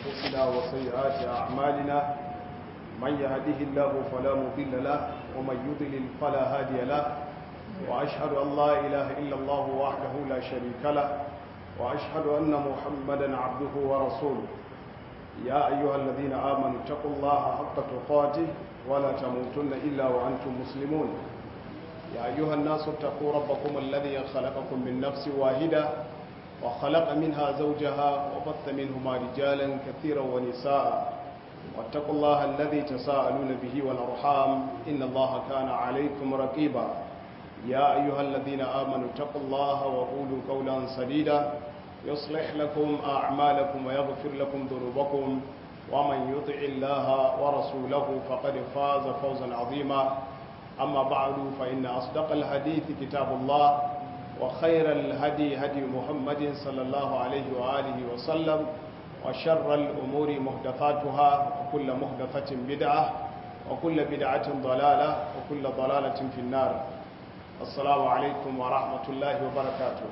أنفسنا وسيئات أعمالنا من يهده الله فلا مضل له ومن يضلل فلا هادي له وأشهد أن لا إله إلا الله وحده لا شريك له وأشهد أن محمدا عبده ورسوله يا أيها الذين آمنوا اتقوا الله حق تقاته ولا تموتن إلا وأنتم مسلمون يا أيها الناس اتقوا ربكم الذي خلقكم من نفس واحدة وخلق منها زوجها وبث منهما رجالا كثيرا ونساء واتقوا الله الذي تساءلون به والأرحام إن الله كان عليكم رقيبا يا أيها الذين آمنوا اتقوا الله وقولوا قولا سديدا يصلح لكم أعمالكم ويغفر لكم ذنوبكم ومن يطع الله ورسوله فقد فاز فوزا عظيما أما بعد فإن أصدق الحديث كتاب الله وخير الهدي هدي محمد صلى الله عليه وآله وسلم وشر الأمور محدثاتها وكل محدثة بدعة وكل بدعة ضلالة وكل ضلالة في النار السلام عليكم ورحمة الله وبركاته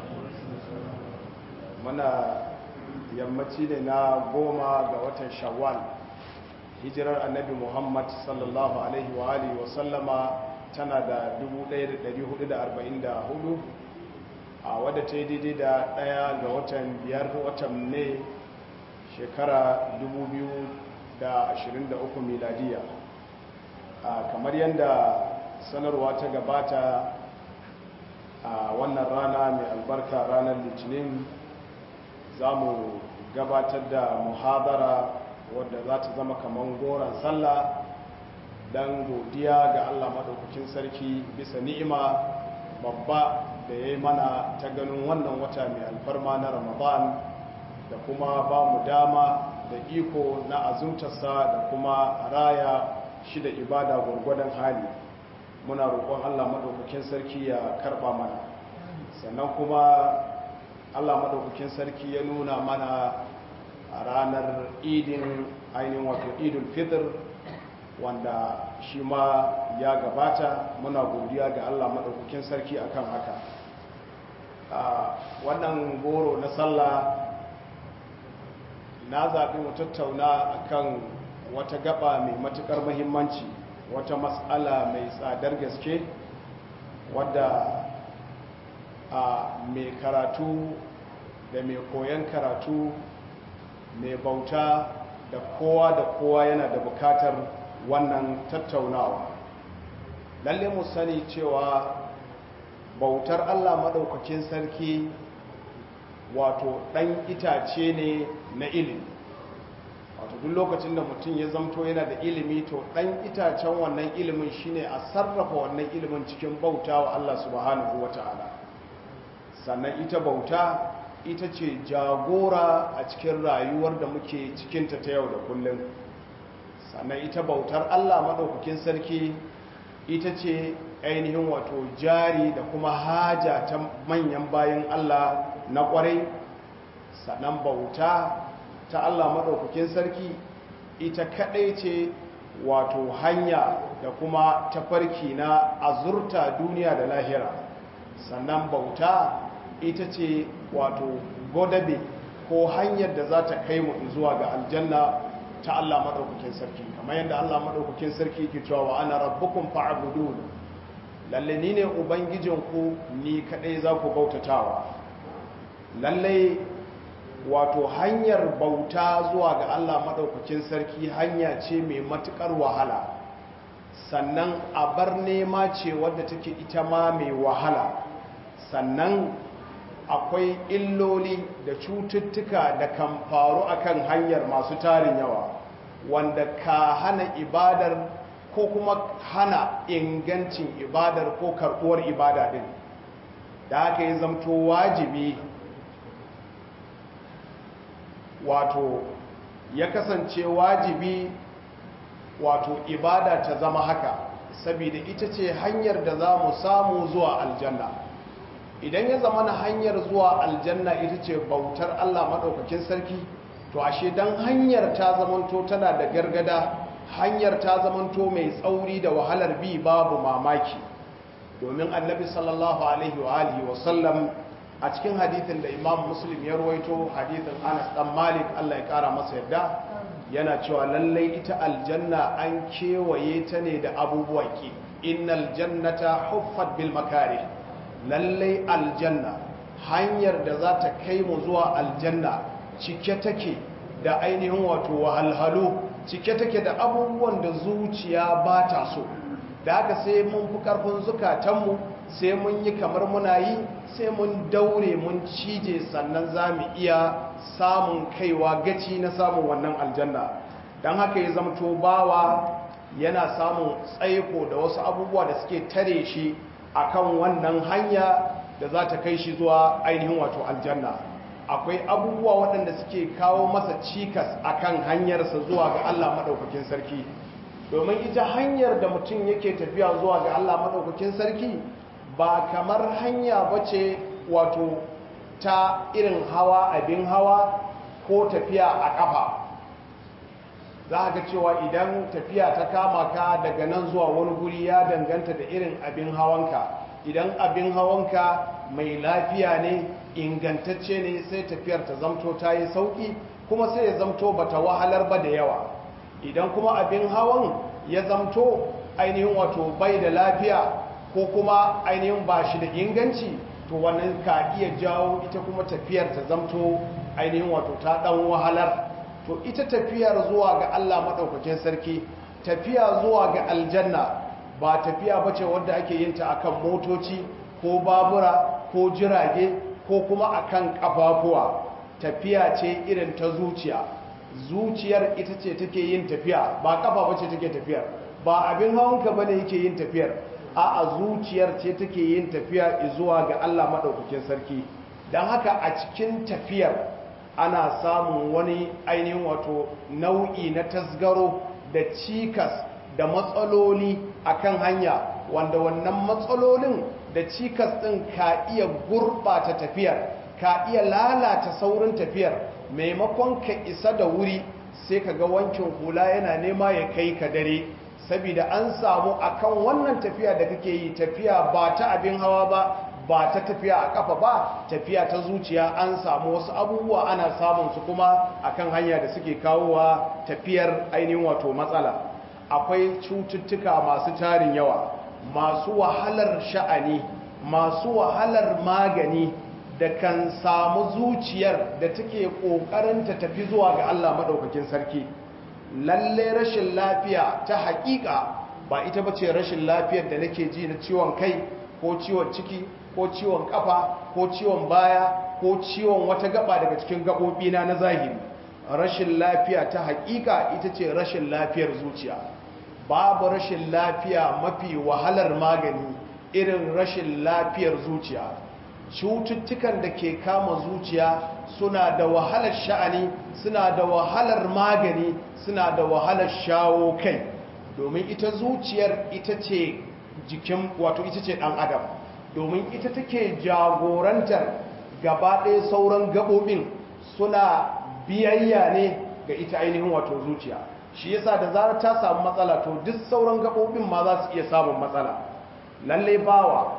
muna yammaci ne na goma ga watan shawwal hijirar annabi muhammad sallallahu alaihi wa alihi wa sallama tana da 1444 a wadda ta yi daidai da daya ga watan biyar watan ne shekara 2023 miladiya kamar yadda sanarwa ta gabata a wannan rana mai albarka ranar litinin za mu gabatar da muhadara wadda za ta zama kamar goron sallah don godiya ga allah maɗaukakin sarki bisa ni'ima babba da ya yi mana ta ganin wannan wata mai alfarma na ramadan da kuma ba mu dama da iko na azumtarsa da kuma raya shi da ibada gwargwadon hali muna roƙon allah maɗaukakin sarki ya karɓa mana sannan kuma allah maɗaukakin sarki ya nuna mana a ranar idin ainihin wato idul fitr wanda shi ma ya gabata muna godiya ga allah maɗaukakin sarki akan haka wannan goro na sallah na zaɓi mu tattauna akan wata gaba mai matuƙar mahimmanci wata matsala mai tsadar gaske wadda a mai karatu da mai koyon karatu mai bauta da kowa da kowa yana da bukatar wannan tattaunawa lalle mu sani cewa bautar allah maɗaukakin sarki wato ɗan itace ne na ilimi wato duk lokacin da mutum ya zamto yana da ilimi to ɗan itacen wannan ilimin shine a sarrafa wannan ilimin cikin bauta wa allah subhanahu wa ta'ala sannan ita bauta ita ce jagora a cikin rayuwar da muke cikinta ta yau da kullum sannan ita bautar Allah maɗaukakin sarki ita ce ainihin wato jari da kuma haja ta manyan bayan Allah na ƙwarai sannan bauta ta Allah maɗaukakin sarki ita kaɗai ce wato hanya da kuma tafarki na azurta duniya da lahira sannan bauta ita ce wato godabe ko hanyar da za ta kai mu zuwa ga aljanna ta Allah maɗaukakin sarki kamar yadda Allah maɗaukakin sarki ke cewa wa ana rabbukum fa'budun lalle ni ne ubangijinku ni kadai za ku bautatawa lalle wato hanyar bauta zuwa ga Allah maɗaukakin sarki hanya ce mai matukar wahala sannan a bar nema ce wadda take ita ma mai wahala sannan akwai illoli da cututtuka da kan faru akan hanyar masu tarin yawa wanda ka hana ibadar ko kuma hana ingancin ibadar ko karbuwar ibada din da haka yi zamto wajibi wato ya kasance wajibi wato ibada ta zama haka saboda ita ce hanyar da za mu samu zuwa aljanna idan ya zama na hanyar zuwa aljanna ita ce bautar Allah maɗaukakin sarki to ashe don hanyar ta zamanto tana da gargada hanyar ta zamanto mai tsauri da wahalar bi babu mamaki domin annabi sallallahu alaihi wa alihi wasallam a cikin hadithin da imam muslim ya ruwaito hadithin anas dan malik allah ya kara masa yadda yana cewa lallai ita aljanna an kewaye ta ne da abubuwa ki innal jannata huffat bil makari lallai aljanna hanyar da za ta kai mu zuwa aljanna cike take da ainihin wato wahalhalu cike take da abubuwan da zuciya ba ta so da haka sai mun fi karfin zukatanmu sai mun yi kamar muna yi sai mun daure mun cije sannan za mu iya samun kaiwa gaci na samun wannan aljanna don haka ya zamto bawa yana samun tsaiko da wasu abubuwa da suke tare shi akan wannan hanya da za ta kai shi zuwa ainihin wato aljanna akwai abubuwa waɗanda suke kawo masa cikas akan hanyarsa zuwa ga Allah maɗaukakin sarki domin ita hanyar da mutum yake tafiya zuwa ga Allah maɗaukakin sarki ba kamar hanya ba ce wato ta irin hawa abin hawa ko tafiya a ƙafa za ga cewa idan tafiya ta kama ka daga nan zuwa wani guri ya danganta da irin abin hawanka idan abin hawanka mai lafiya ne ingantacce ne sai tafiyar ta zamto ta yi sauƙi kuma sai ya zamto ba ta wahalar ba da yawa idan kuma abin hawan ya zamto ainihin wato bai da lafiya ko kuma ainihin ba shi da inganci to wannan ka iya jawo ita kuma tafiyar ta zamto ainihin wato ta dan wahalar to ita tafiyar zuwa ga Allah madaukakin sarki tafiya zuwa ga aljanna ba tafiya bace wadda ake yin ta akan motoci ko babura ko jirage ko kuma akan kafafuwa tafiya ce irin ta zuciya zuciyar ita ce take yin tafiya ba kafa bace take tafiyar ba abin hawanka bane yake yin tafiyar a a zuciyar ce take yin tafiya zuwa ga Allah maɗaukakin sarki don haka a cikin tafiyar ana samun wani ainihin wato nau'i na tasgaro da cikas da matsaloli akan hanya wanda wannan matsalolin da cikas ɗin ka iya gurɓata tafiyar ka iya lalata saurin tafiyar maimakon ka isa da wuri sai ka ga wankin hula yana nema ya kai ka dare saboda an samu akan wannan tafiya da kake yi tafiya ba ta abin hawa ba ba ta tafiya a kafa ba tafiya ta zuciya an samu wasu abubuwa ana samun su kuma akan hanya da suke kawowa tafiyar ainihin wato matsala akwai cututtuka masu tarin yawa masu wahalar sha'ani masu wahalar magani da kan samu zuciyar da take kokarin ta tafi zuwa ga Allah madaukakin sarki lalle rashin lafiya ta hakika ba ita bace rashin lafiyar da nake ji na ciwon kai ko ciwon ciki ko ciwon kafa ko ciwon baya ko ciwon wata gaba daga cikin gabobina na zahiri rashin lafiya ta hakika ita ce rashin lafiyar zuciya babu rashin lafiya mafi wahalar magani irin rashin lafiyar zuciya cututtukan da ke kama zuciya suna da wahalar sha'ani suna da wahalar magani suna da wahalar shawo kai domin ita zuciyar ita ce jikin wato ita ce ɗan adam domin ita take jagorantar gaba ɗaya sauran gaɓoɓin suna biyayya ne ga ita ainihin wato zuciya shi yasa da zarar ta samu matsala to duk sauran gaɓoɓin ma za su iya samun matsala lallai bawa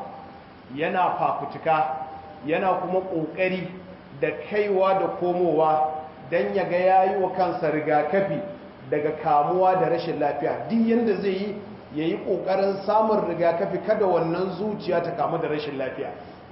yana fafutuka yana kuma ƙoƙari da kaiwa da komowa don ya ga yayi wa kansa rigakafi daga kamuwa da rashin lafiya duk yadda zai yi ya yi ƙoƙarin samun rigakafi kada wannan zuciya ta kamu da rashin lafiya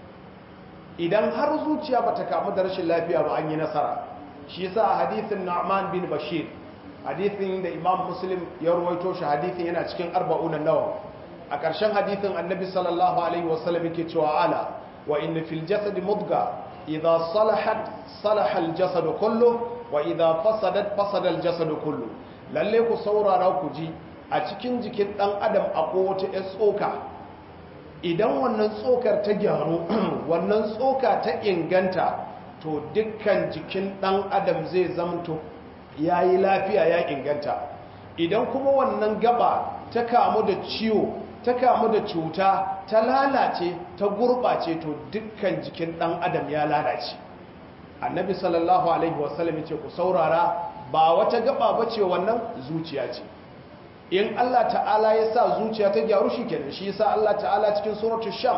idan har zuciya ba ta kamu da rashin lafiya ba an yi nasara shi yasa a hadithin na'man bin bashir hadithin da imam muslim ya ruwaito shi hadithin yana cikin arba'unan nawa a ƙarshen hadithin annabi sallallahu alaihi wasallam yake cewa ala wa inna fil jasad mudga idha salahat salaha al jasad kullu wa idha fasadat fasada al jasad kullu lalle ku saurara ku ji a cikin jikin dan adam akwai wata ƴar tsoka idan wannan tsokar ta gyaru wannan tsoka ta inganta to dukkan jikin dan adam zai zamto yayi lafiya ya inganta idan kuma wannan gaba ta kamu da ciwo ta kamu da cuta ta lalace ta gurɓace to dukkan jikin ɗan adam ya lalace annabi sallallahu alaihi wasallam ya ce ku saurara ba wata gaba ba ce wannan zuciya ce in Allah ta'ala ya sa zuciya ta gyaru shi kenan shi yasa Allah ta'ala cikin suratul shams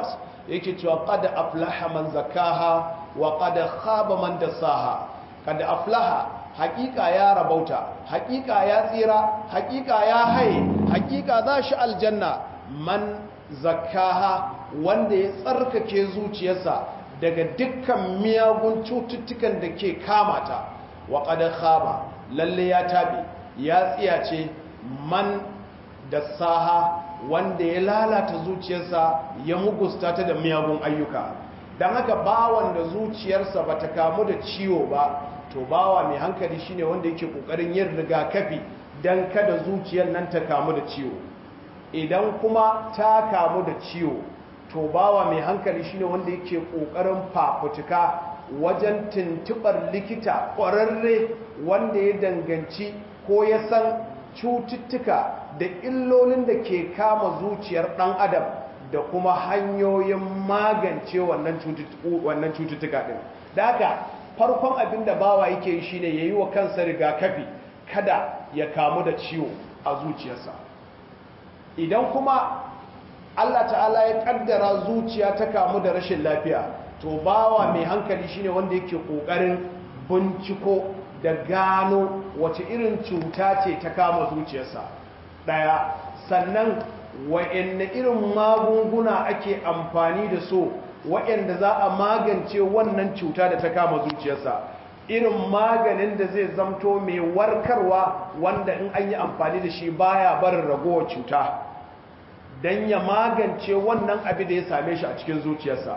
yake cewa qad aflaha man zakaha wa qad khaba man dasaha qad aflaha haƙiƙa ya rabauta haƙiƙa ya tsira haƙiƙa ya haye haƙiƙa za shi aljanna man zakaha wanda ya tsarkake zuciyarsa daga dukkan miyagun cututtukan da ke kamata wa qad khaba lalle ya tabe ya tsiyace man dasaha wanda ya lalata zuciyarsa ya mugusta ta da miyagun ayyuka don haka bawan da zuciyarsa ba ta kamu da ciwo ba to bawa mai hankali shine wanda yake kokarin yin rigakafi don kada zuciyar nan ta kamu da ciwo idan kuma ta kamu da ciwo to bawa mai hankali shine wanda yake kokarin fafutuka wajen tuntubar likita ƙwararre wanda ya danganci ko ya san cututtuka da illolin da ke kama zuciyar ɗan adam da kuma hanyoyin magance wannan cututtuka ɗin da haka farkon abin da bawa yake yi shine ya yi wa kansa rigakafi kada ya kamu da ciwo a zuciyarsa idan kuma allah ta'ala ya kaddara zuciya ta kamu da rashin lafiya to bawa mai hankali shine wanda yake ƙoƙarin binciko da gano wace irin cuta ce ta kama zuciyarsa ɗaya sannan wa'anne irin magunguna ake amfani da so wa'anda za a magance wannan cuta da ta kama zuciyarsa irin maganin da zai zamto mai warkarwa wanda in an yi amfani da shi baya barin ragowar cuta don ya magance wannan abin da ya same shi a cikin zuciyarsa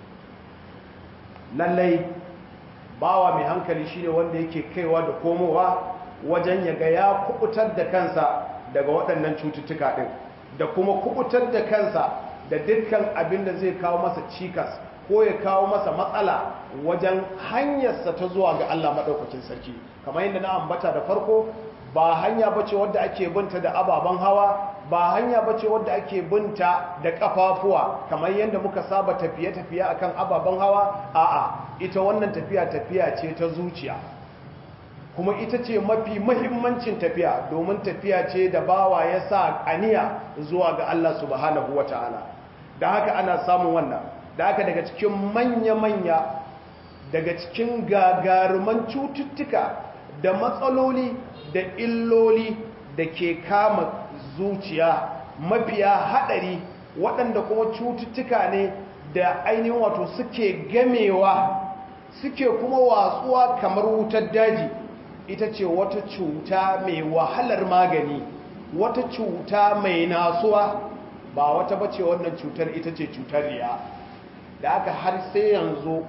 lallai bawa mai hankali shine wanda yake kaiwa da komowa wajen ya ga ya kubutar da kansa daga waɗannan cututtuka ɗin da kuma kubutar da kansa da dukkan abin da zai kawo masa cikas ko ya kawo masa matsala wajen hanyarsa ta zuwa ga Allah maɗaukakin sarki kamar yadda na ambata da farko ba hanya bace wadda ake binta da ababen hawa ba hanya bace wadda ake binta da kafafuwa kamar yadda muka saba tafiye-tafiye akan ababen hawa a'a ita wannan tafiya tafiya ce ta zuciya kuma ita ce mafi mahimmancin tafiya domin tafiya ce da bawa ya sa aniya zuwa ga Allah subhanahu ta'ala. da haka ana samun wannan da haka daga cikin manya-manya daga cikin gagaruman cututtuka da matsaloli da illoli da ke kama zuciya mafiya haɗari waɗanda kuma cututtuka ne da ainihin wato suke gamewa suke kuma watsuwa kamar wutar daji ita ce wata cuta mai wahalar magani wata cuta mai nasuwa ba wata bace wannan cutar ita ce cutar riya da aka har sai yanzu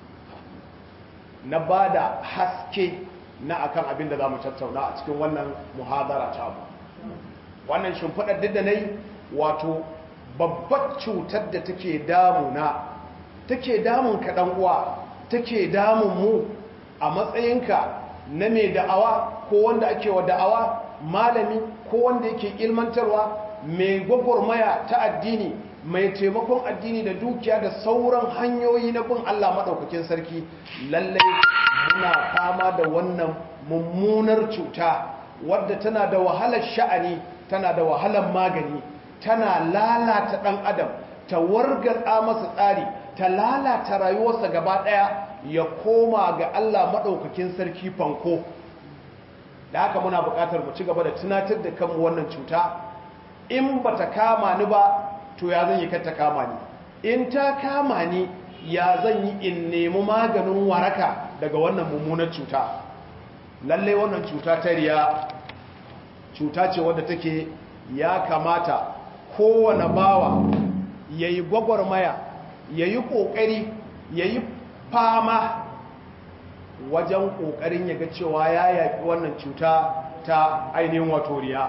na ba da haske na akan abin da za mu tattauna a cikin wannan muhadara ta mu wannan shimfiɗar duk da na yi wato babbar cutar da take damuna take damun kaɗan uwa take damun mu a matsayinka na mai da'awa ko wanda ake wa da'awa malami ko wanda yake ilmantarwa mai gwagwarmaya ta addini mai taimakon addini da dukiya da sauran hanyoyi na bin Allah maɗaukakin sarki lallai muna fama da wannan mummunar cuta wadda tana da wahalar sha'ani tana da wahalar magani tana lalata ɗan adam ta wargatsa masa tsari ta lalata rayuwarsa gaba ɗaya ya koma ga Allah maɗaukakin sarki fanko da haka muna buƙatar mu ci gaba da tunatar da kanmu wannan cuta in ba ta kama ni ba to ya zan yi ta kama ni in ta kama ni ya zan yi in nemi maganin waraka daga wannan mummunar cuta lallai wannan cuta ta riya cuta ce wadda take ya kamata kowane bawa ya yi gwagwarmaya ya yi ƙoƙari ya yi fama wajen ƙoƙarin ya ga cewa ya yaƙi wannan cuta ta ainihin wato riya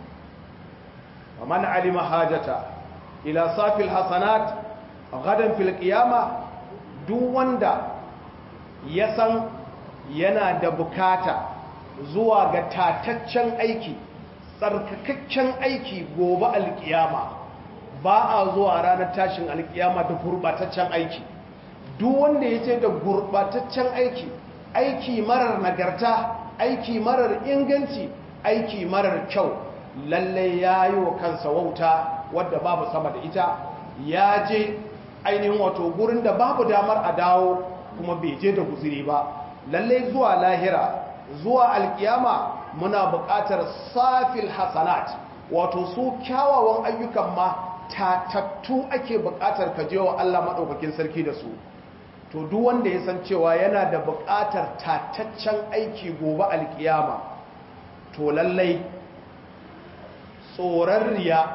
man alima hajata ila safil hasanat gadan fil qiyama duk wanda ya san yana da bukata zuwa ga tataccen aiki tsarkakakken aiki gobe alkiyama ba a zuwa ranar tashin alkiyama da gurbataccen aiki duk wanda ya ce da gurbataccen aiki aiki marar nagarta aiki marar inganci aiki marar kyau lallai ya yi wa kansa wauta wadda babu sama da ita ya je ainihin wato gurin da babu damar a dawo kuma bai je da guziri ba lallai zuwa lahira zuwa alkiyama muna buƙatar safil hasanat wato su kyawawan ayyukan ma tatattu ake buƙatar ka je wa Allah maɗaukakin sarki da su to duk wanda ya san cewa yana da buƙatar tataccen aiki gobe alkiyama to lallai tsoron riya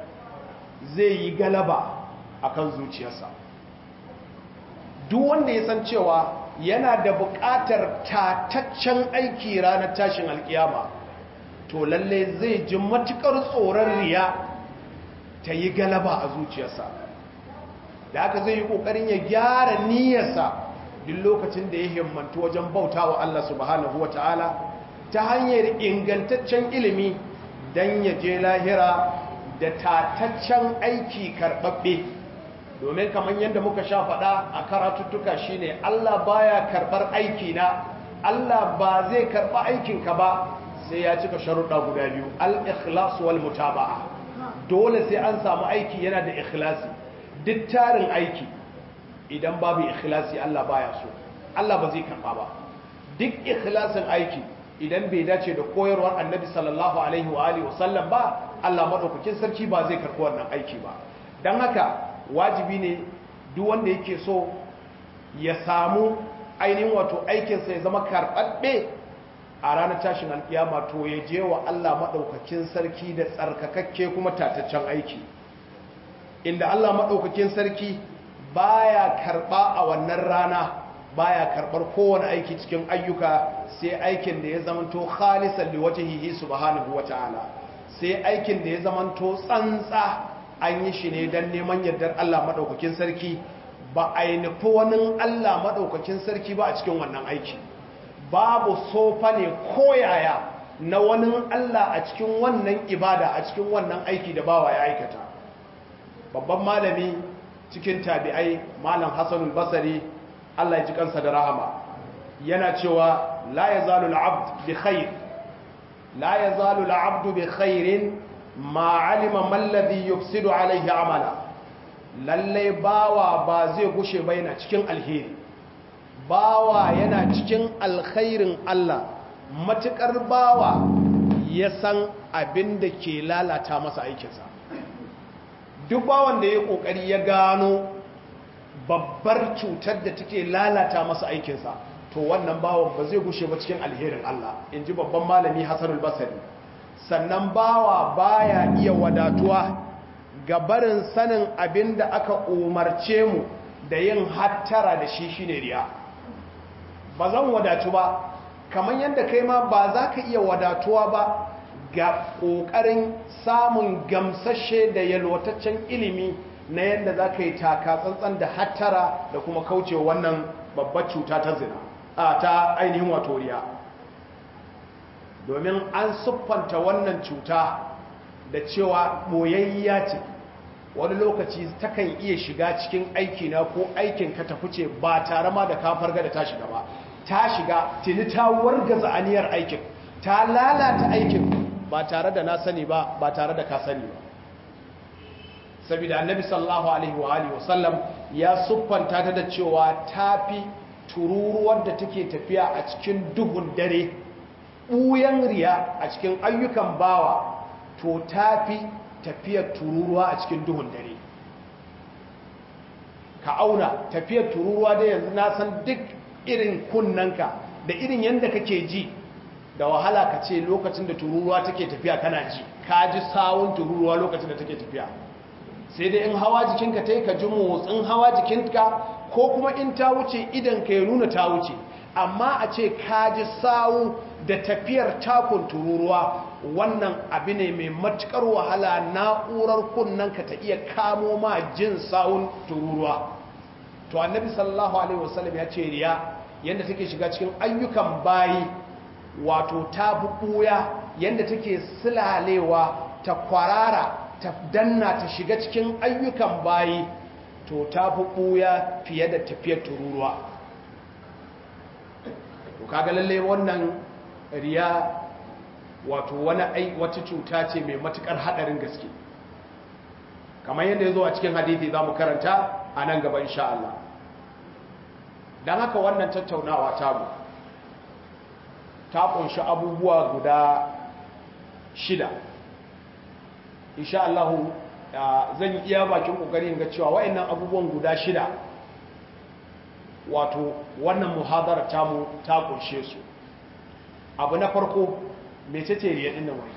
zai yi galaba akan zuciyarsa duk wanda ya san cewa yana da buƙatar tataccen aiki ranar tashin alkiyama to lalle zai ji matukar tsoron riya ta yi galaba a zuciyarsa da haka zai yi ƙoƙarin ya gyara niyyarsa duk lokacin da ya himmantu wajen bauta wa Allah subhanahu wa ta'ala ta hanyar ingantaccen ilimi don ya je lahira da tataccen aiki karɓaɓɓe domin kamar yadda muka sha faɗa a karatuttuka shine Allah baya karɓar aiki na Allah ba zai karɓa aikinka ba sai ya cika sharuɗa guda biyu al-ikhlas wal mutaba'a dole sai an samu aiki yana da ikhlasi duk tarin aiki idan babu ikhlasi Allah baya so Allah ba zai karɓa ba duk ikhlasin aiki idan bai dace da koyarwar Annabi sallallahu alaihi wa alihi wasallam ba Allah madaukakin sarki ba zai karɓi wannan aiki ba dan haka wajibi ne duk wanda yake so ya samu ainihin wato aikinsa ya zama karɓaɓɓe a ranar tashin alkiyama to ya je wa Allah maɗaukakin sarki da tsarkakakke kuma tataccen aiki inda Allah maɗaukakin sarki baya karɓa a wannan rana baya karɓar kowane aiki cikin ayyuka sai aikin da ya zamanto khalisan liwajhihi subhanahu wata'ala sai aikin da ya zamanto tsantsa an yi shi ne don neman yardar Allah maɗaukakin sarki ba a yi nufi wani Allah maɗaukakin sarki ba a cikin wannan aiki babu sofa ne koyaya na wani Allah a cikin wannan ibada a cikin wannan aiki da bawa ya aikata babban malami cikin tabi'ai malam hassanul basari Allah ya ji kansa da rahama yana cewa la yazalu al-abd bi khair la yazalu al-abdu bi khairin ma alima mallazi yufsidu alaihi amala lalle bawa ba zai gushe ba yana cikin alheri bawa yana cikin alkhairin Allah matukar bawa ya san abin da ke lalata masa aikinsa duk bawan da ya kokari ya gano babbar cutar da take lalata masa aikinsa to wannan bawan ba zai gushe ba cikin alherin Allah in ji babban malami Hassanul Basri sannan bawa baya iya wadatuwa ga barin sanin abin da aka umarce mu da yin hattara da shi shine riya ba zan wadatu ba kamar yadda kai ma ba za ka iya wadatuwa ba ga ƙoƙarin samun gamsashe da yalwataccen ilimi na yadda za ka yi taka tsantsan da hattara da kuma kauce wannan babbar cuta ta zina a ta ainihin wato riya domin an siffanta wannan cuta da cewa boyayya ce wani lokaci takan iya shiga cikin aikina ko aikin ka ta fice ba tare ma da kafar ga da ta shiga ba ta shiga tuni ta wargaza aniyar aikin ta lalata aikin ba tare da na sani ba ba tare da ka sani ba saboda annabi sallallahu alaihi wa alihi wasallam ya siffanta ta da cewa tafi tururuwar da take tafiya a cikin duhun dare ɓuyan riya a cikin ayyukan bawa to tafi tafiyar tururuwa a cikin duhun dare ka auna tafiyar tururuwa da yanzu na san duk irin kunnanka da irin yadda kake ji da wahala ka ce lokacin da tururuwa take tafiya kana ji ka ji sawun tururuwa lokacin da take tafiya sai dai in hawa jikinka ta yi ka ji motsin hawa jikinka ko kuma in ta wuce idan ka ya nuna ta wuce amma a ce ka ji sawu da tafiyar takun tururuwa wannan abu ne mai matukar wahala na'urar kunnanka ta iya kamo ma jin sawun tururuwa to annabi sallallahu alaihi wasallam ya ce riya yadda take shiga cikin ayyukan bayi wato ta buɓuya yadda take silalewa ta kwarara ta danna ta shiga cikin ayyukan bayi to ta buɓuya fiye da tafiyar tururuwa to kaga lalle wannan riya wato wani wata cuta ce mai matukar hadarin gaske kamar yadda ya zo a cikin hadithi za mu karanta a nan gaba insha Allah don haka wannan tattaunawa ta mu ta kunshi abubuwa guda shida insha Allah zan yi iya bakin kokarin ga cewa wayannan abubuwan guda shida wato wannan muhadara ta mu ta kunshe su abu na farko mecece riya din nan wai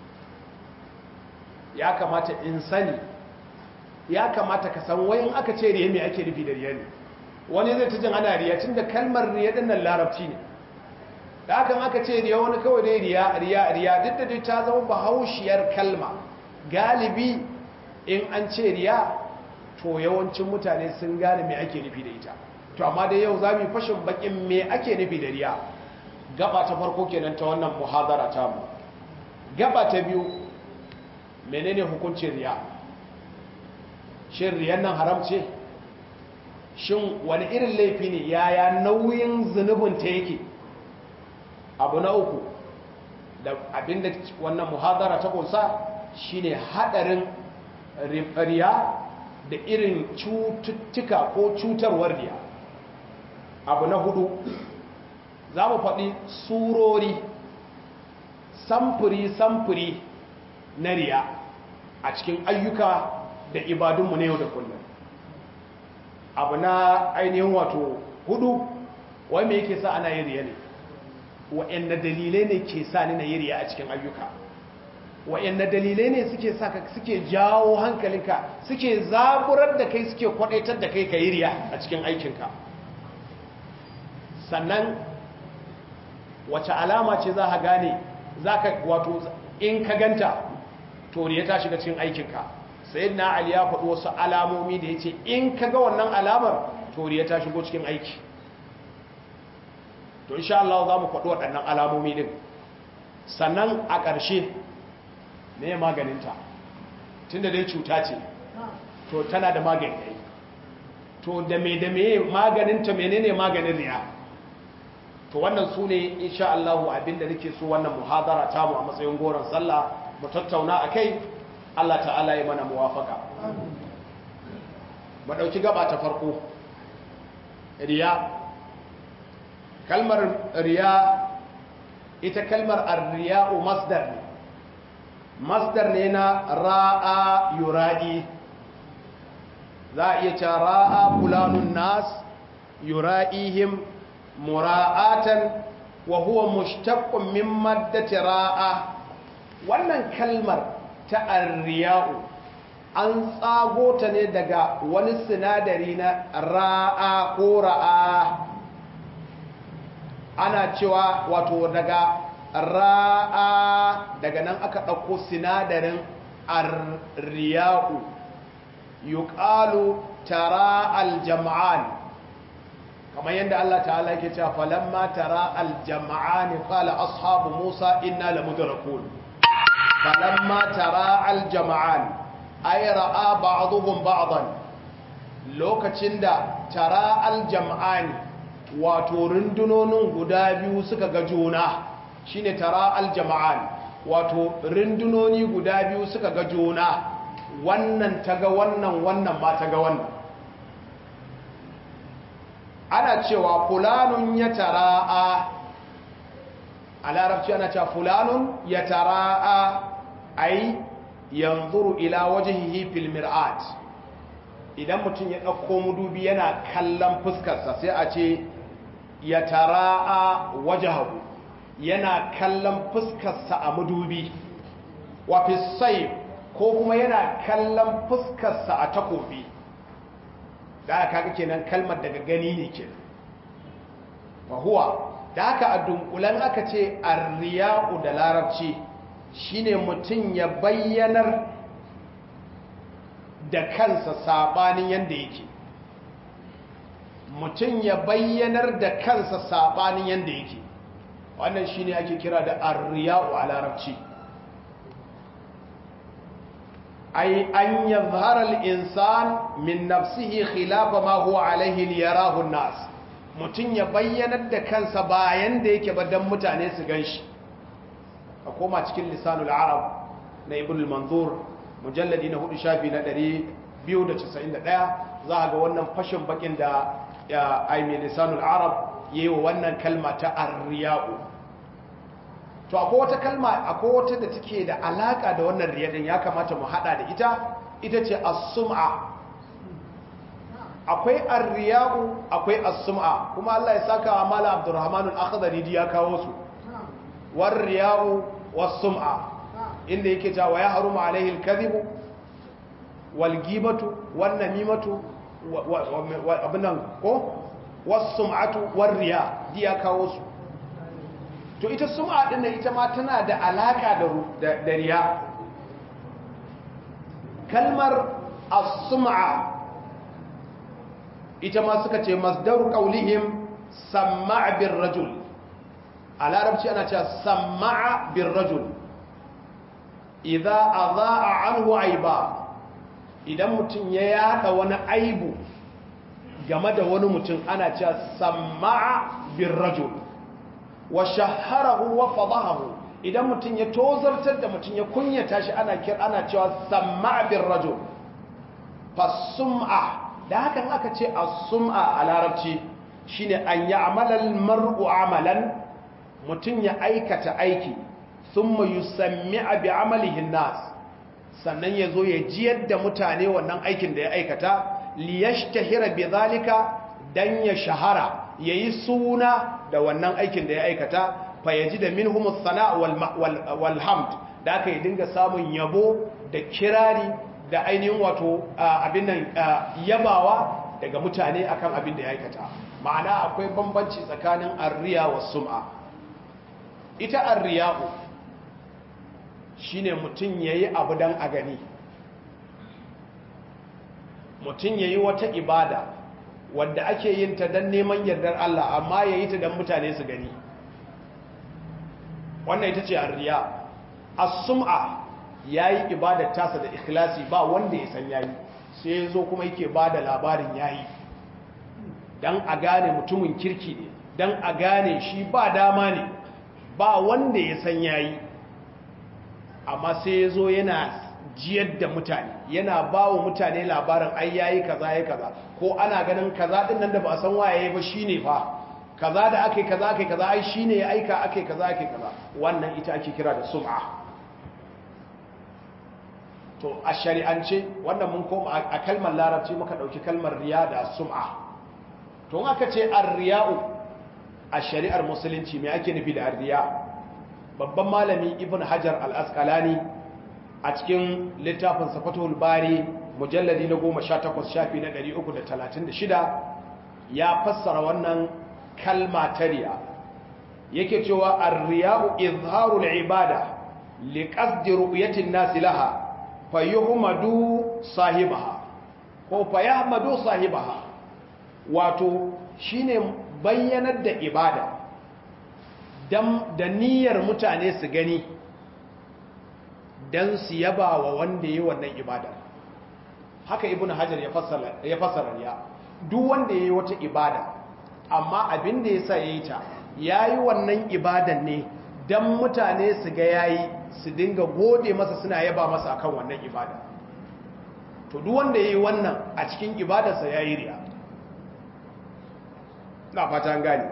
ya kamata in sani ya kamata ka san wayan aka ce riya me ake nufi da riya ne wani zai ta jin ana riya tun da kalmar riya din nan larabci ne da hakan aka ce riya wani kawai dai riya riya riya duk da dai ta zama bahaushiyar kalma galibi in an ce riya to yawancin mutane sun gane me ake nufi da ita to amma dai yau za mu fashin bakin me ake nufi da riya gaba ta farko kenan ta wannan muhadara ta mu gaba ta biyu menene hukuncin riya shin riyan nan haram ce shin wani irin laifi ne yaya nauyin zunubin ta yake abu na uku da abinda wannan muhadara ta kunsa shine hadarin riya da irin cututtuka ko cutarwar riya abu na hudu za mu faɗi surori samfuri-samfuri na riya a cikin ayyuka da ibadunmu na yau da kullum abu na ainihin wato hudu wai me yake sa ana yin riya ne wa'yanda dalilai ne ke sa ni na yi riya a cikin ayyuka wa'yanda dalilai ne suke sa suke jawo hankalinka suke zaburar da kai suke kwadaitar da kai ka yi riya a cikin aikinka sannan wace alama ce za ka gane za ka wato in ka ganta to riya ta shiga cikin aikinka sai na ali ya faɗi wasu alamomi da ya ce in ka ga wannan alamar to riya ta shigo cikin aiki to insha Allah za mu faɗi waɗannan alamomi din sannan a ƙarshe me maganinta tunda dai cuta ce to tana da magani to da me da me maganinta menene maganin riya to wannan su ne insha Allah abinda nake so wannan muhadara ta mu a matsayin goron sallah mu tattauna akai Allah ta'ala ya mana muwafaka mu dauki gaba ta farko riya kalmar riya ita kalmar ar-riya'u masdar ne masdar ne na ra'a yura'i za a iya cewa ra'a fulanun nas yura'ihim mura'atan wa huwa mushtaqqun min maddati ra'a wannan kalmar ta arriya'u an tsago ta ne daga wani sinadari na ra'a ko ra'a ana cewa wato daga ra'a daga nan aka ɗauko sinadarin arriya'u yuqalu tara al-jam'an kamar yadda Allah ta'ala yake cewa falamma tara al-jam'an qala ashabu Musa inna lamudrakun falamma tara al-jam'an ay ra'a ba'dhum ba'dan lokacin da tara al-jam'an wato rundunonin guda biyu suka ga juna shine tara al-jam'an wato rundunoni guda biyu suka ga juna wannan ta ga wannan wannan ma ta ga wannan ana cewa fulanun ya tara'a a larabci ana cewa fulanun ya tara'a ai yanzuru ila wajhihi fil mir'at idan mutum ya ɗauko mudubi yana kallon fuskarsa sai a ce ya tara'a wajahu yana kallon fuskarsa a mudubi wa fi ko kuma yana kallon fuskarsa a takobi da aka kaga kenan kalmar daga gani ne ke fahuwa da aka a dunkulen aka ce arriya'u da larabci shine mutum ya bayyanar da kansa sabanin yadda yake mutum ya bayyanar da kansa sabanin yadda yake wannan shine ake kira da arriya'u a larabci أي أن يظهر الإنسان من نفسه خلاف ما هو عليه ليراه الناس mutum ya bayyanar da kansa bayan da yake badan mutane su gan shi a koma cikin lisanul arab na ibn al-manzur mujalladi na hudu shafi na 291 za a ga wannan fashin bakin da aimi lisanul arab yi wa wannan kalma ta arriya'u to akwai wata kalma akwai wata da take da alaka da wannan riyadin ya kamata mu hada da ita ita ce as-sum'a akwai arriya'u akwai as-sum'a kuma Allah ya saka wa mala abdurrahman al-akhdari ya kawo su war riya'u was-sum'a inda yake cewa ya harumu alaihi al-kadhibu wal ghibatu wan namimatu abinan ko was-sum'atu war riya ya kawo su to ita sum'a din ita ma tana da alaka da da riya kalmar as-sum'a ita ma suka ce masdaru qaulihim sam'a bir rajul a larabci ana cewa sam'a bir rajul idza adaa anhu aiba idan mutum ya yada wani aibu game da wani mutum ana cewa sam'a bir rajul wa shaharahu wa fadahahu idan mutum ya tozartar da mutum ya kunyata shi ana kir ana cewa sam'a bir rajul fasum'a da hakan aka ce as-sum'a a larabci shine an ya'mala al-mar'u amalan mutum ya aikata aiki thumma yusammi'a bi amalihi an-nas sannan yazo ya jiyar da mutane wannan aikin da ya aikata liyashtahira bi zalika dan ya shahara yayi suna da wannan aikin da ya aikata fa yaji da minhum as-sana' wal hamd da aka yi dinga samun yabo da kirari da ainihin wato abin nan yabawa daga mutane akan abin da ya aikata ma'ana akwai bambanci tsakanin arriya wa sum'a ita arriya'u shine mutum yayi abu dan a gani mutum yayi wata ibada wadda ake yin ta dan neman yardar Allah amma yayi ta dan mutane su gani wannan ita ce arriya as-sum'a ya yi ibadar tasa da ikhlasi ba wanda ya san yayi sai ya zo kuma yake ba da labarin yayi don a gane mutumin kirki ne don a gane shi ba dama ne ba wanda ya san yayi amma sai ya zo yana jiyar da mutane yana ba wa mutane labarin ai yayi kaza ya kaza ko ana ganin kaza din nan da ba san waye ba shine fa kaza da ake kaza ake kaza ai shine ya aika ake kaza ake kaza wannan ita ake kira da sum'a to a shari'ance wannan mun koma a kalmar larabci muka dauki kalmar riya da sum'a to in aka ce ar-riya'u a shari'ar musulunci me ake nufi da ar-riya babban malami ibn hajar al-asqalani a cikin littafin safatul bari mujalladi na 18 shafi na 336 ya fassara wannan kalma ta riya yake cewa ar-riya'u izharul ibada liqasdi ru'yatin nasi laha fayyuhumadu sahibaha ko fayyahmadu sahibaha wato shine bayyanar da ibada dan da niyyar mutane su gani dan su yaba wa wanda yi wannan ibada haka ibnu hajar ya fassara ya fassara ya duk wanda yayi wata ibada amma abin da yasa yayi ta yayi wannan ibadan ne dan mutane su ga yayi su dinga gode masa suna yaba masa akan wannan ibada to duk wanda yayi wannan a cikin ibadarsa yayi riya na fata gani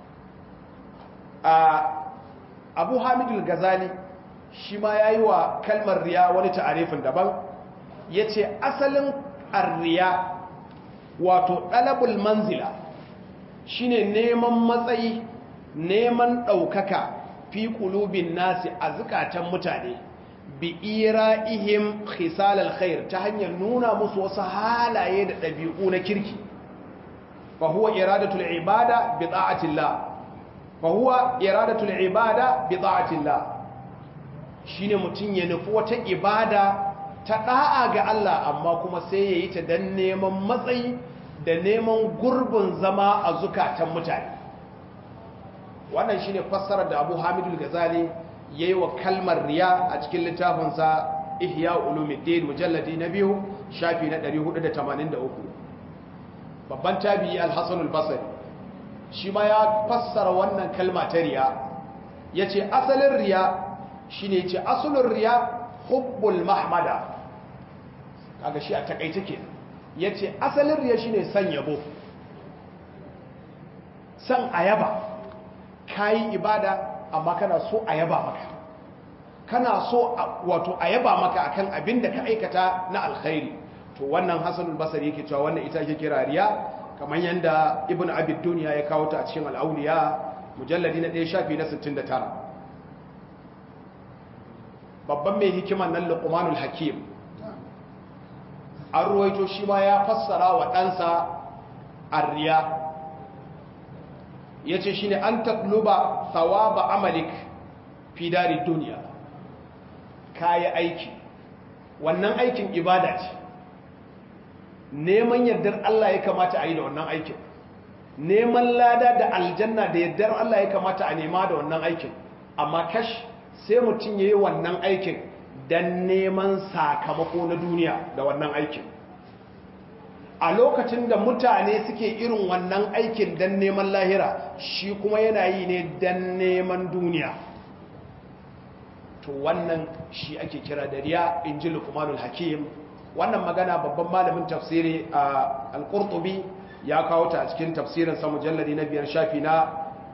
a Abu Hamidul Ghazali shi ma yayi wa kalmar riya wani ta'arifin daban yace asalin ar-riya wato dalabul manzila shine neman matsayi neman daukaka fi kulubin nasi a zukatan mutane bi ira'ihim khisal alkhair ta hanyar nuna musu wasu halaye da ɗabi'u na kirki fa huwa iradatul ibada bi ta'atillah fa huwa iradatul ibada bi ta'atillah shine mutun ya nufi wata ibada ta da'a ga Allah amma kuma sai yayi ta dan neman matsayi da neman gurbin zama a zukatan mutane wannan shine fassarar da Abu Hamidul Ghazali yayi wa kalmar riya a cikin littafinsa Ihya Ulumuddin mujalladi na biyu shafi na 483 babban tabi'i Al-Hasan al-Basri shi ma ya fassara wannan kalma ta riya yace asalin riya shine yace asalin riya hubbul mahmada kaga shi a takaice ke yace asalin riya shine san yabo san ayaba kayi ibada amma kana so ayaba maka kana so wato ayaba maka akan abin da ka aikata na alkhairi to wannan hasanul basri yake cewa wannan ita ake kira riya kamar yanda ibn abid dunya ya kawo ta a cikin al-awliya mujalladi na 1 shafi na 69 babban mai hikiman nan luqmanul hakim an ruwaito shi ma ya fassara wa ɗansa arriya ya ce shi ne an tatluba thawaba amalik fi dari duniya kayi aiki wannan aikin ibada ce neman yardar Allah ya kamata a yi da wannan aikin neman lada da aljanna da yardar Allah ya kamata a nema da wannan aikin amma kash sai mutum ya yi wannan aikin don neman sakamako na duniya da wannan aikin a lokacin da mutane suke irin wannan aikin don neman lahira shi kuma yana yi ne don neman duniya to wannan shi ake kira da riya in ji lukumanul hakim wannan magana babban malamin tafsiri a al-qurtubi ya kawo ta a cikin tafsirin sa mujalladi na biyar shafi na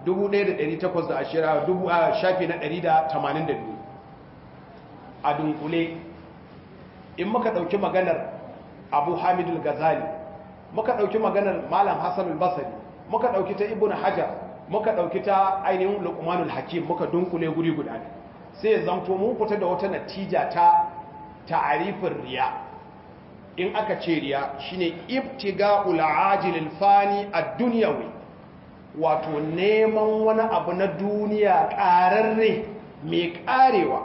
1820 shafi na 182 a dunkule in muka dauki maganar abu hamidul gazali muka dauki maganar malam hassan al-basri muka dauki ta ibnu hajar muka dauki ta ainihin luqmanul hakim muka dunkule guri guda ne sai zanto mun fita da wata natija ta ta'arifin riya in aka ce riya shine ibtiga'ul ajilil fani ad-dunyawi wato neman wani abu na duniya ƙararre mai ƙarewa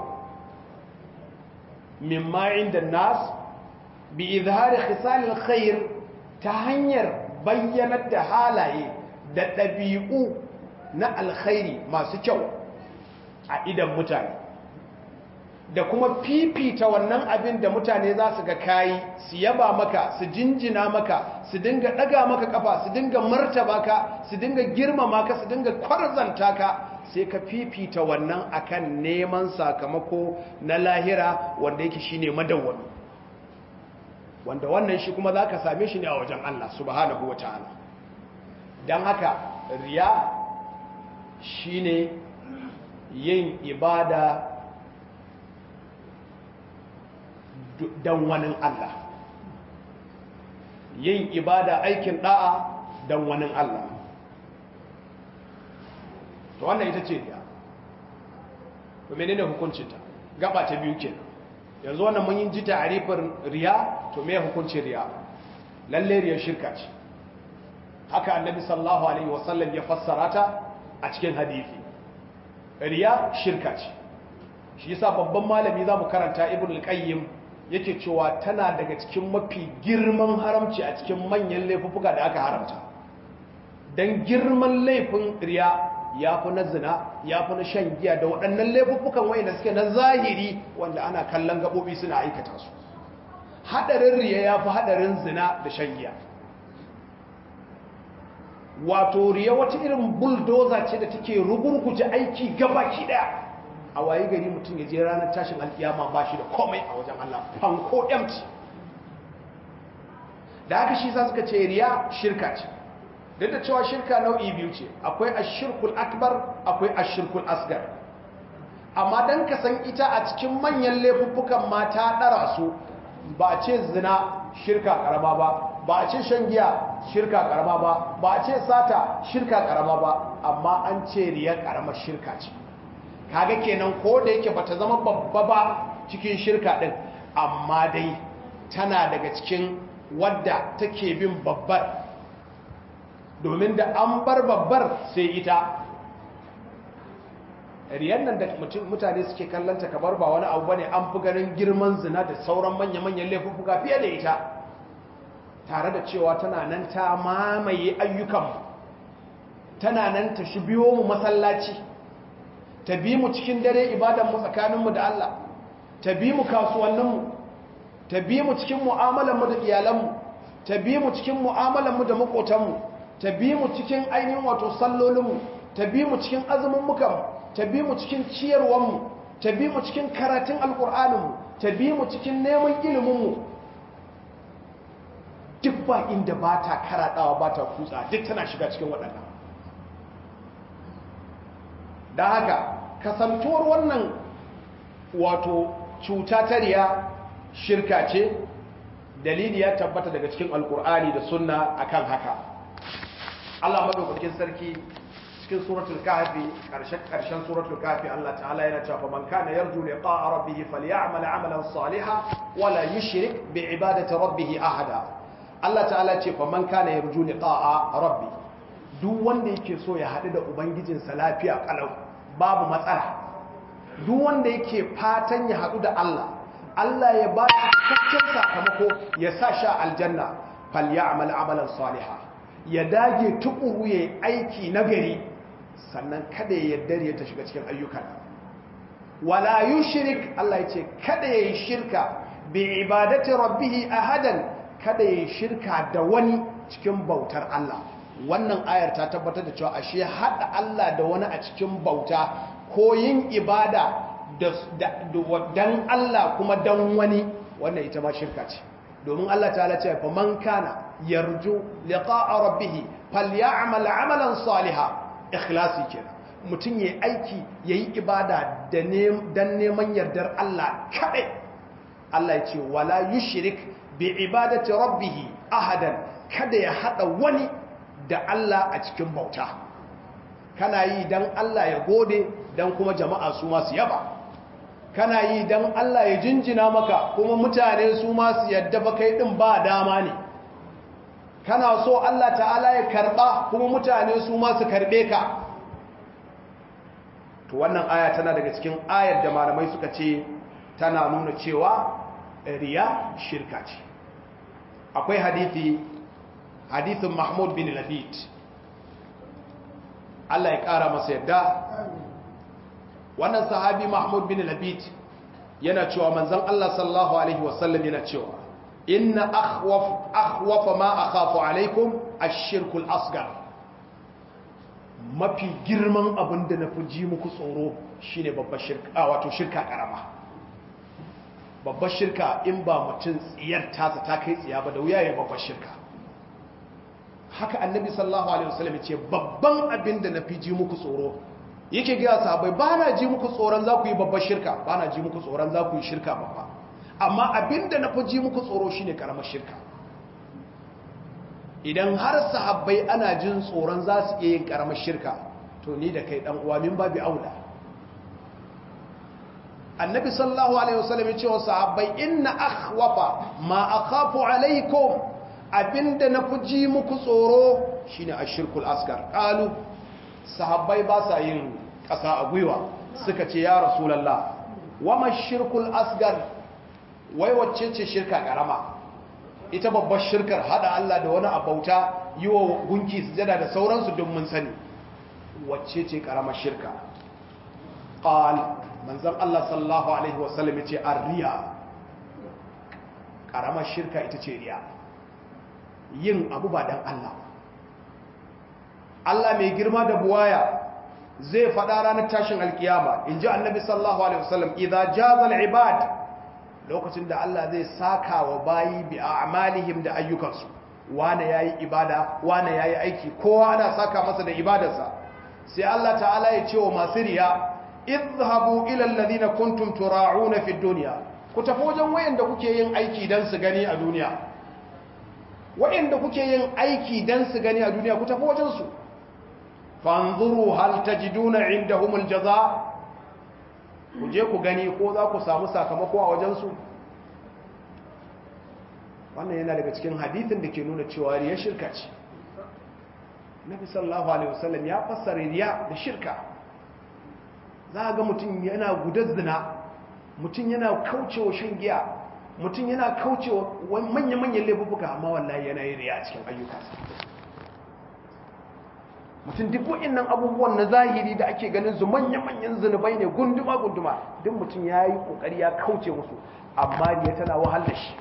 mimma inda nas bi izhari khisalil khair ta hanyar bayyanar da halaye da ɗabi'u na alkhairi masu kyau a idan mutane da kuma fifita wannan abin da mutane za su ga kayi su yaba maka su jinjina maka su dinga ɗaga maka kafa su dinga martaba ka su dinga girmama ka su dinga kwarzanta ka sai ka fifita wannan akan neman sakamako na lahira wanda yake shine madawwami wanda wannan shi kuma za ka same shi ne a wajen Allah subhanahu wa ta'ala don haka riya shine yin ibada don wani Allah yin ibada aikin da'a don wani Allah to wannan ita ce riya to menene hukuncinta gaba ta biyu kenan yanzu wannan mun yi ji ta'arifin riya to me hukuncin riya lalle riya shirka ce haka annabi sallallahu alaihi wasallam ya fassara ta a cikin hadisi riya shirka ce shi yasa babban malami zamu karanta ibn al-qayyim yake cewa tana daga cikin mafi girman haramci a cikin manyan laifuka da aka haramta dan girman laifin riya ya fi na zina ya fi na shan giya da waɗannan laifukan wayanda suke na zahiri wanda ana kallon gaɓoɓi suna aikata su haɗarin riya ya fi haɗarin zina da shan giya wato riya wata irin buldoza ce da take rugurguje aiki gabaki ɗaya a waye gari mutum ya je ranar tashin alkiyama ba shi da komai a wajen Allah fanko empty da haka shi sa suka ce riya shirka ce duk da cewa shirka nau'i biyu ce akwai ashirkul akbar akwai ashirkul asgar amma dan ka san ita a cikin manyan laifuffukan mata ɗara su ba a ce zina shirka karama ba ba a ce shan giya shirka karama ba ba a ce sata shirka karama ba amma an ce riya karamar shirka ce kaga kenan ko da yake bata zama babba ba cikin shirka din amma dai tana daga cikin wadda take bin babbar domin da an bar babbar sai ita riyan nan da mutane suke kallanta kamar ba wani abu bane an fi ganin girman zina da sauran manya-manyan laifuka fiye da ita tare da cewa tana nan ta mamaye ayyukanmu tana nan ta shi biyo mu masallaci ta bi mu cikin dare ibadanmu tsakaninmu da Allah ta bi mu kasuwanninmu ta bi mu cikin mu'amalanmu da iyalanmu ta bi mu cikin mu'amalanmu da makotanmu ta bi mu cikin ainihin wato sallolinmu ta bi mu cikin azumin ta bi mu cikin ciyarwanmu ta bi mu cikin karatun alkur'aninmu ta bi mu cikin neman iliminmu duk ba inda ba ta karaɗawa ba ta kutsa duk tana shiga cikin waɗannan da haka kasantuwar wannan wato cuta ta riya shirka ce dalili ya tabbata daga cikin alkur'ani da sunna akan haka Allah madaukakin sarki cikin suratul kahfi karshen karshen suratul kahfi Allah ta'ala yana cewa man kana yarju liqa'a rabbih falyamal 'amalan salihan wala yushrik bi ibadati rabbih ahada Allah ta'ala ce fa man kana yarju liqa'a rabbi duk wanda yake so ya haɗu da ubangijinsa lafiya kalau babu matsala duk wanda yake fatan ya haɗu da Allah Allah ya ba shi cikakken sakamako ya sa sha aljanna falyamal 'amalan salihan ya dage tukuru ya aiki nagari sannan kada ya yarda ya ta shiga cikin ayyukan wala yushrik Allah ya ce kada ya yi shirka bi ibadati rabbih ahadan kada ya yi shirka da wani cikin bautar Allah wannan ayar ta tabbatar da cewa ashe hada Allah da wani a cikin bauta ko yin ibada dan Allah kuma dan wani wannan ita ma shirka ce domin Allah ta'ala ce fa man kana yarju liqa'a rabbih falyamal 'amalan salihan ikhlasi kenan mutum yayi aiki yayi ibada da dan neman yardar Allah kadai Allah ya ce wala yushrik bi ibadati rabbih ahadan kada ya hada wani da Allah a cikin bauta kana yi dan Allah ya gode dan kuma jama'a su ma su yaba kana yi dan Allah ya jinjina maka kuma mutane su ma su yadda ba kai din ba dama ne kana so Allah ta'ala ya karba kuma mutane su ma su karbe ka to wannan aya tana daga cikin ayar da malamai suka ce tana nuna cewa riya shirka ce akwai hadithi hadithin Mahmud bin Labid Allah ya kara masa yadda wannan sahabi Mahmud bin Labid yana cewa manzon Allah sallallahu alaihi wasallam yana cewa inna akhwaf akhwafa ma akhafu alaikum ash-shirku al-asghar mafi girman abin da nafi ji muku tsoro shine babbar shirka wato shirka karama babbar shirka in ba mutum tsiyar tasa ta kai tsiya ba da wuya ya babbar shirka haka annabi sallallahu alaihi wasallam ce babban abin da nafi ji muku tsoro yake gaya sahabbai ba na ji muku tsoron za ku yi babbar shirka ba na ji muku tsoron za ku yi shirka babba amma abinda na fi ji muku tsoro shine karamar shirka idan har sahabbai ana jin tsoron za su iya yin karamar shirka to ni da kai dan uwa min babi aula annabi sallallahu alaihi wasallam ya ce wa sahabbai inna akhwafa ma akhafu alaikum abinda na fi ji muku tsoro shine ashirkul asgar qalu sahabbai ba sa yin ƙasa a gwiwa suka ce ya rasulallah wama shirkul asgar wai wacce ce shirka ƙarama ita babbar shirkar hada Allah da wani abauta yi wa gunki sujada da sauransu don mun sani wacce ce ƙaramar shirka ƙal manzan Allah sallallahu Alaihi wasallam ya ce an riya ƙaramar shirka ita ce riya yin abu ba don Allah Allah mai girma da buwaya zai faɗa ranar tashin alkiyama in ji annabi sallallahu alaihi wasallam idza jazal ibad lokacin da Allah zai saka wa bayi bi a'malihim da ayyukansu wane yayi ibada wane yayi aiki kowa ana saka masa da ibadarsa sai Allah ta'ala ya ce wa masu riya idhabu ila alladhina kuntum tura'una fi dunya ku tafi wajen wayanda kuke yin aiki dan su gani a duniya wayanda kuke yin aiki dan su gani a duniya ku tafi wajen su fanzuru hal tajiduna indahumul jaza ku je ku gani ko za ku samu sakamako a wajensu wannan yana daga cikin hadithin da ke nuna cewa riya shirka ce nabi sallallahu alaihi wasallam ya fassara riya da shirka za ga mutum yana gudar zina mutum yana kaucewa shan giya mutum yana kaucewa manya-manyan laifuka amma wallahi yana yin riya a cikin ayyukansa mutum duk wa'annan abubuwan na zahiri da ake ganin su manya-manyan zunubai ne gunduma-gunduma duk mutum ya yi kokari ya kauce musu amma riya tana wahal da shi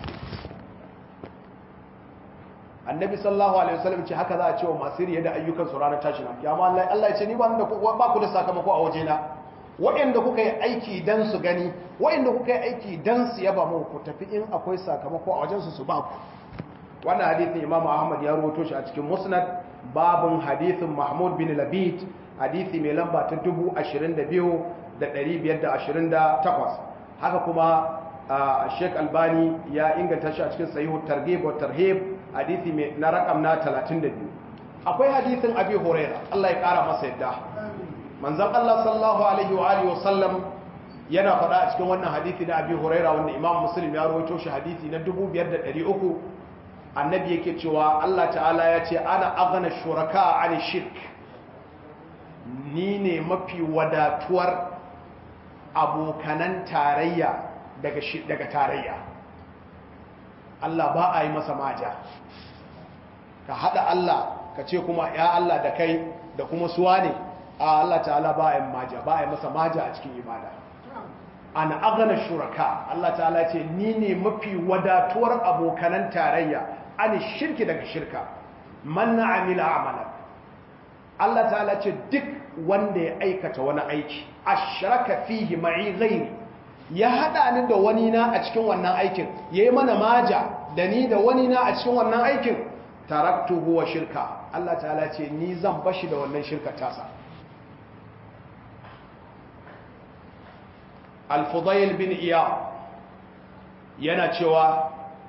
annabi sallallahu alaihi wasallam ce haka za a ce wa masu riya da ayyukan su ranar tashin kiyama Allah Allah ya ce ni ba da ba ku da sakamako a wajena wa'anda kuka yi aiki dan su gani wa'anda kuka yi aiki dan su yaba mu ku tafi in akwai sakamako a wajen su su ba ku wannan hadithin imam ahmad ya rawaito shi a cikin musnad babun hadithin mahmud bin labid hadithi mai lamba ta 22,528 haka kuma sheik albani ya inganta shi a cikin sahihu targhib wa tarhib hadithi mai na rakam na 32 akwai hadithin abi huraira Allah ya kara masa yadda manzon Allah sallallahu alaihi wa alihi wa sallam yana faɗa a cikin wannan hadithi na abi huraira wanda imam muslim ya rawaito shi hadithi na 5300 annabi yake cewa Allah ta'ala ya ce ana aghna shuraka an shirk ni ne mafi wadatuwar abokanan tarayya daga daga tarayya Allah ba a yi masa maja ka hada Allah ka ce kuma ya Allah da kai da kuma suwa ne a Allah ta'ala ba a yi maja ba a yi masa maja a cikin ibada an agana shuraka Allah ta'ala ce ni ne mafi wadatuwar abokanan tarayya an shirki daga shirka man amila amalan Allah ta'ala ce duk wanda ya aikata wani aiki ashraka fihi ma'i ghairi ya hada ni da wani na a cikin wannan aikin yayi mana maja da ni da wani na a cikin wannan aikin taraktuhu wa shirka Allah ta'ala ce ni zan bashi da wannan shirkar tasa al-fudayl bin iya yana cewa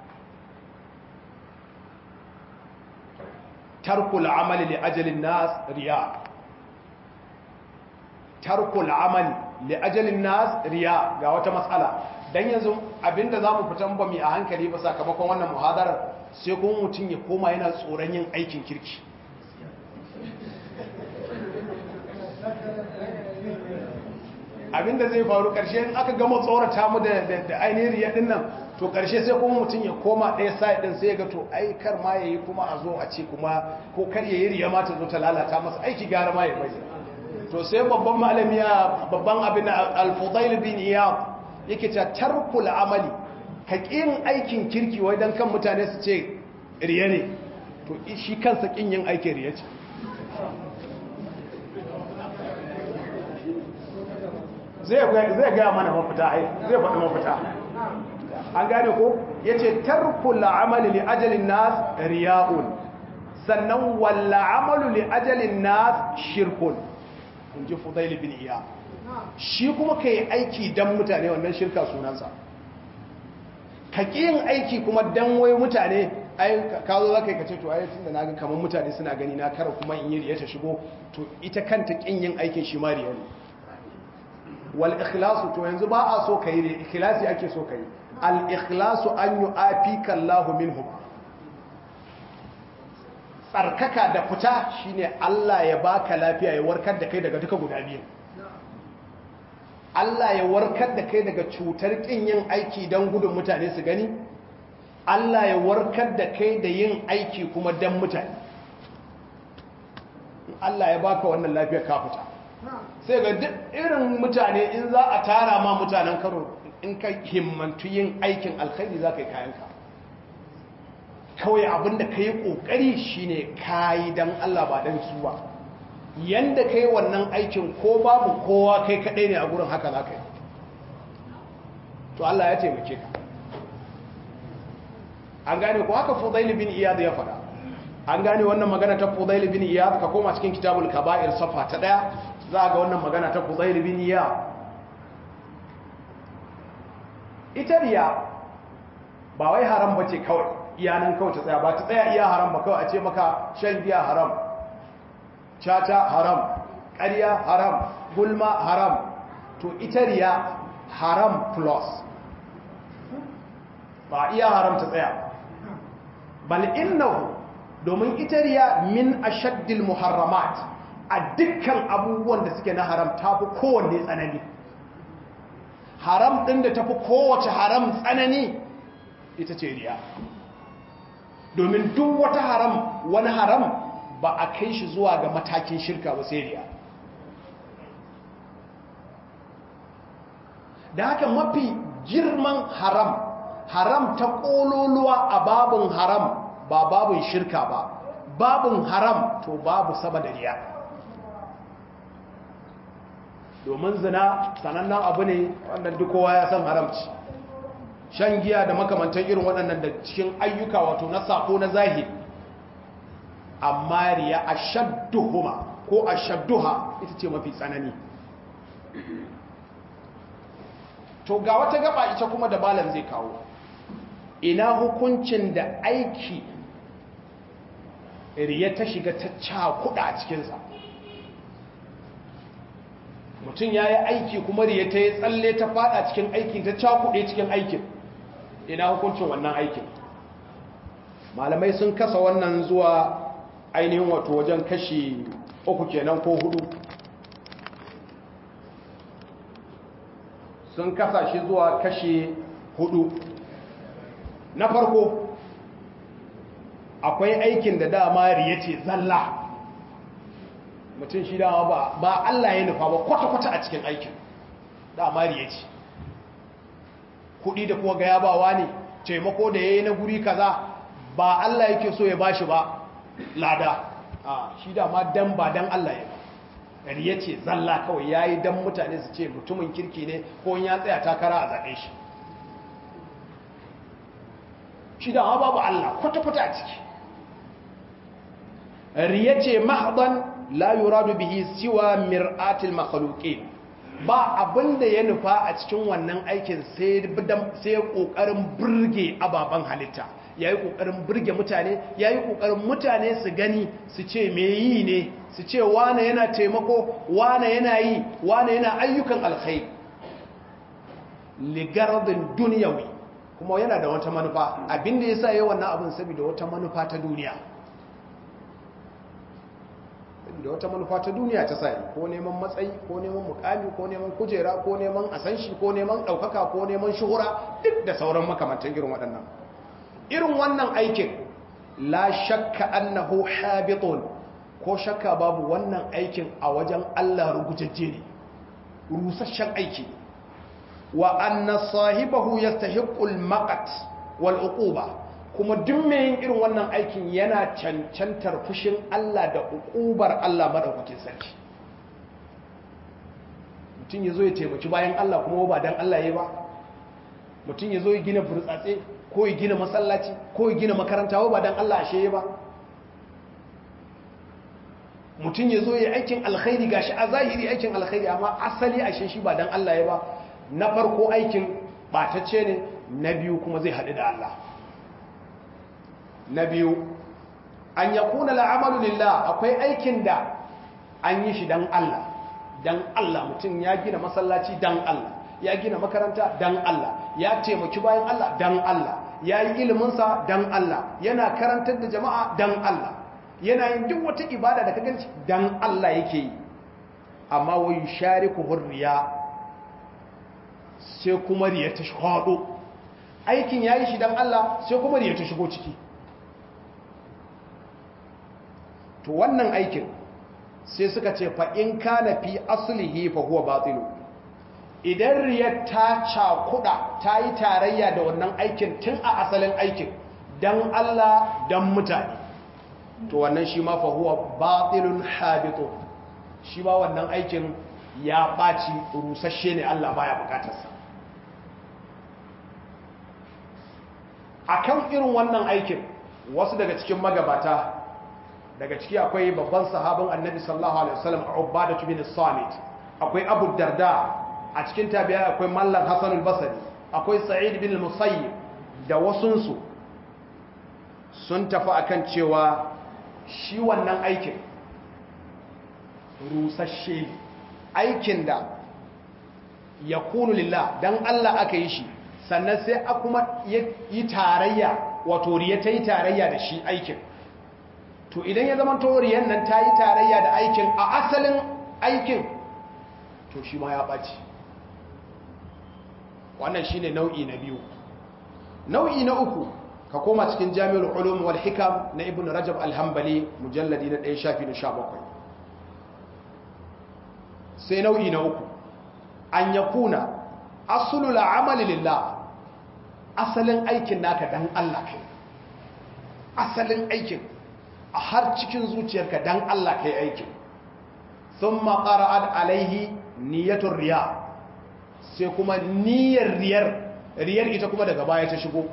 tarkul amali li ajalin nas riya tarkul amali li ajalin nas riya ga wata matsala dan yanzu abinda zamu fitan ba mu a hankali ba sakamakon wannan muhadarar sai kuma mutum ya koma yana tsoron yin aikin kirki abinda zai faru karshe in aka gama tsorata mu da ainihin riya din nan to karshe sai kuma mutum ya koma ɗaya side din sai ya ga to ai kar ma yayi kuma a zo a ce kuma ko kar yayi riya ma ta zo ta lalata masa aiki gara ma ya bari to sai babban malami ya babban abin al-Fudail bin Iyad yake ta tarkul amali ka kin aikin kirki wai dan kan mutane su ce riya ne to shi kansa kin yin aikin riya ce zai gaya mana mafita ai zai faɗi mafita an gane ko ya ce tarkul amali li ajalin nas riya'un sannan walla amalu li ajalin nas shirkun in ji fudail bin iya shi kuma ka yi aiki don mutane wannan shirka sunansa ka ƙi yin aiki kuma don wai mutane ai ka zo za ka yi kace to ai tun da na ga kamar mutane suna gani na kara kuma in yi riya ta shigo to ita kanta ƙin yin aikin shi ma riya ne wal ikhlasu to yanzu ba a so kai ne ikhlasi ake so kai al ikhlasu an yu'afika Allahu minhu tsarkaka da fita shine Allah ya baka lafiya ya warkar da kai daga duka guda biyu Allah ya warkar da kai daga cutar kin yin aiki don gudun mutane su gani Allah ya warkar da kai da yin aiki kuma don mutane Allah ya baka wannan lafiya ka fita sai ga duk irin mutane in za a tara ma mutanen karo in ka himmantu yin aikin alkhairi za ka yi kayanka kawai abinda ka yi ƙoƙari shi ne kayi don Allah ba don su ba yadda ka yi wannan aikin ko babu kowa kai kaɗai ne a gurin haka za ka yi to Allah ya taimake ka an gane ko haka fudaili bin iyad ya faɗa an gane wannan magana ta fudaili bin iyad ka koma cikin kitabul kaba'ir safa ta ɗaya za a ga wannan magana ta fudaili bin iyad ita riya ba wai haram ba ce kawai iyanan kawai ta tsaya ba ta tsaya iya haram ba kawai a ce maka shan giya haram caca haram ƙarya haram gulma haram to ita riya haram plus ba iya haram ta tsaya bal innahu domin ita riya min ashaddil muharramat a dukkan abubuwan da suke na haram tafi kowanne tsanani haram ɗin da tafi kowace haram tsanani ita ce riya domin duk wata haram wani haram ba a kai shi zuwa ga matakin shirka ba sai riya da haka mafi girman haram haram ta ƙololuwa a babin haram ba babin shirka ba babin haram to babu sama da riya domin zina sanannen abu ne wannan duk kowa ya san haramci shan giya da makamantan irin waɗannan da cikin ayyuka wato na sako na zahiri amma riya ashadduhuma ko ashadduha ita ce mafi tsanani to ga wata gaba ita kuma da balan zai kawo ina hukuncin da aiki riya ta shiga ta cakuɗa a cikinsa mutum ya yi aiki kuma riya ta yi tsalle ta fada cikin aikin ta cakuɗe cikin aikin ina hukuncin wannan aikin malamai sun kasa wannan zuwa ainihin wato wajen kashi uku kenan ko hudu sun kasa shi zuwa kashi hudu na farko akwai aikin da dama riya ce zalla mutum shi dama ba ba Allah ya nufa ba kwata-kwata a cikin aikin dama riya ce kudi da kuma ga yabawa ne taimako da ya yi na guri kaza ba Allah yake so ya bashi ba lada a shi dama dan ba dan Allah ya ba riya ce zalla kawai ya yi dan mutane su ce mutumin kirki ne ko ya tsaya takara a zaɓe shi shi dama babu Allah kwata-kwata a ciki riya ce mahdan la yuradu bihi siwa mir'atil makhluqin ba abinda ya nufa a cikin wannan aikin sai sai kokarin burge ababan halitta yayi kokarin burge mutane yayi kokarin mutane su gani su ce me yi ne su ce wane yana taimako wane yana yi wane yana ayyukan alkhairi ligardin dunyawi kuma yana da wata manufa abinda yasa yayi wannan abin saboda wata manufa ta duniya da wata manufa ta duniya ta sai ko neman matsayi ko neman mukami ko neman kujera ko neman asanshi ko neman ɗaukaka ko neman shuhura duk da sauran makamantan irin waɗannan irin wannan aikin la shakka annahu habitun ko shakka babu wannan aikin a wajen Allah rugujajje ne rusasshen aiki wa anna sahibahu yastahiqqul maqat wal uquba kuma duk mai yin irin wannan aikin yana cancantar fushin Allah da ukubar Allah madaukakin sarki mutum ya zo ya taimaki bayan Allah kuma ba dan Allah ya ba mutum ya zo ya gina burtsatse ko ya gina masallaci ko ya gina makaranta ba dan Allah ashe ya ba mutum ya zo ya aikin alkhairi gashi a zahiri aikin alkhairi amma asali ashe shi ba dan Allah ya ba na farko aikin batacce ne na biyu kuma zai haɗu da Allah na biyu an ya kuna la'amalu lillah akwai aikin da an yi shi don Allah don Allah mutum ya gina masallaci don Allah ya gina makaranta don Allah ya taimaki bayan Allah don Allah ya yi iliminsa don Allah yana karantar da jama'a don Allah yana yin duk wata ibada da ka ganci don Allah yake yi amma wai share ku hurriya sai kuma riya ta shaɗo aikin ya yi shi don Allah sai kuma riya ta shigo ciki to wannan aikin sai suka ce fa in kana fi aslihi fa huwa batilu idan riyar ta cakuda ta yi tarayya da wannan aikin tun a asalin aikin dan Allah dan mutane to wannan shi ma fa huwa batilun habitun shi ba wannan aikin ya baci rusasshe ne Allah baya bukatarsa akan irin wannan aikin wasu daga cikin magabata daga ciki akwai babban sahabin annabi sallallahu alaihi wasallam ubada bin samit akwai abu darda a cikin tabi'a akwai mallan hasan al-basri akwai sa'id bin al-musayyib da wasunsu sun tafi akan cewa shi wannan aikin rusasshe aikin da ya kunu lillah dan Allah aka yi shi sannan sai a kuma yi tarayya wato riya ta yi tarayya da shi aikin to idan ya zama toriyan nan ta yi tarayya da aikin a asalin aikin to shi ma ya ɓaci wannan shi ne nau'i na biyu nau'i na uku ka koma cikin jami'ar ulum wal hikam na ibn rajab alhambali mujalladi na ɗaya shafi na sha bakwai sai nau'i na uku an ya kuna asulul amali lillah asalin aikin naka dan Allah kai asalin aikin a har cikin zuciyarka dan Allah kai aikin sun maƙara'ad alaihi niyyatun riya sai kuma niyyar riyar riyar ita kuma daga baya ta shigo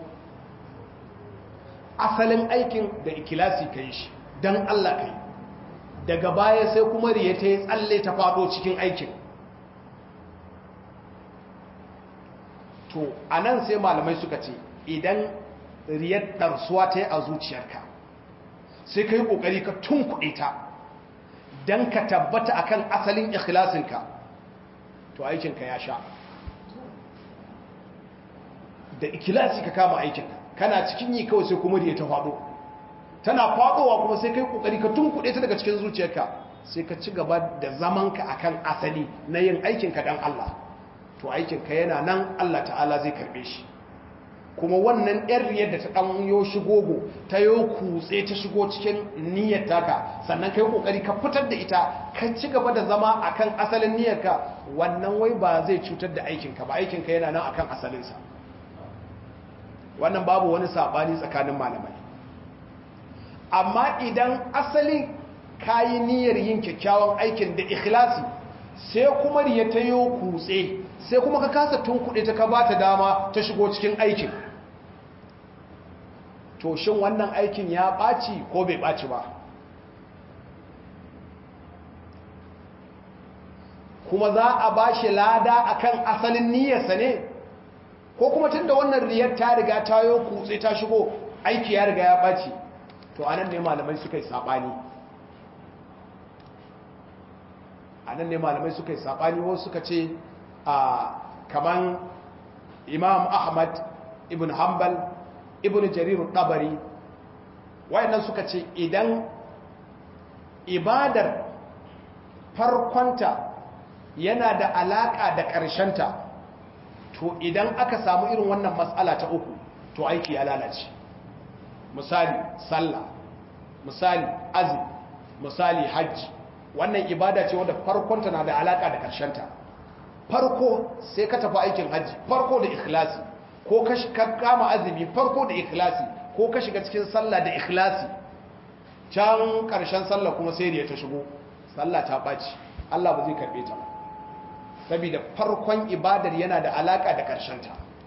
asalin aikin da ikilasi ka yi shi don Allah ka yi daga baya sai kuma riya ta yi tsalle ta faɗo cikin aikin to a nan sai malamai suka ce idan riyar ɗarsuwa ta yi a zuciyarka sai ka yi ƙoƙari ka tunkuɗe ta don ka tabbata akan asalin ikhlasinka to aikinka ya sha da ikilasi ka kama aikinka kana cikin yi kawai sai kuma riya ta faɗo tana faɗowa kuma sai kai ƙoƙari ka tunkuɗe ta daga cikin zuciyarka sai ka ci gaba da zamanka akan asali na yin aikinka don Allah to aikinka yana nan Allah ta'ala zai karɓe shi kuma wannan yar riyar da ta ɗan yo shigogo ta yo kutse ta shigo cikin niyyar taka sannan kai ƙoƙari ka fitar da ita ka ci gaba da zama akan asalin niyyarka wannan wai ba zai cutar da aikinka ba aikinka yana nan akan asalinsa wannan babu wani saɓani tsakanin malamai amma idan asali kayi niyyar yin kyakkyawan aikin da ikhlasi sai kuma riya ta yi kutse sai kuma ka kasa tun kuɗi ta ka ba ta dama ta shigo cikin aikin to shin wannan aikin ya ɓaci ko bai ɓaci ba kuma za a ba shi lada akan asalin niyyarsa ne ko kuma tun da wannan riyar ta riga ta yi kutse ta shigo aiki ya riga ya ɓaci to anan ne malamai suka yi saɓani anan ne malamai suka yi saɓani wasu suka ce a kaman imam ahmad ibn hanbal ibn jarirun ɗabari wayannan suka ce idan ibadar farkonta yana da alaƙa da ƙarshenta to idan aka samu irin wannan matsala ta uku to aiki ya lalace misali sallah misali azumi misali hajji wannan ibada ce wadda farkonta na da alaka da karshenta farko sai ka tafi aikin hajji farko da ikhlasi ko ka kama azumi farko da ikhlasi ko ka shiga cikin sallah da ikhlasi can karshen sallah kuma sai ya ta shigo sallah ta ɓaci Allah ba zai karɓe ta ba saboda farkon ibadar yana da alaka da karshenta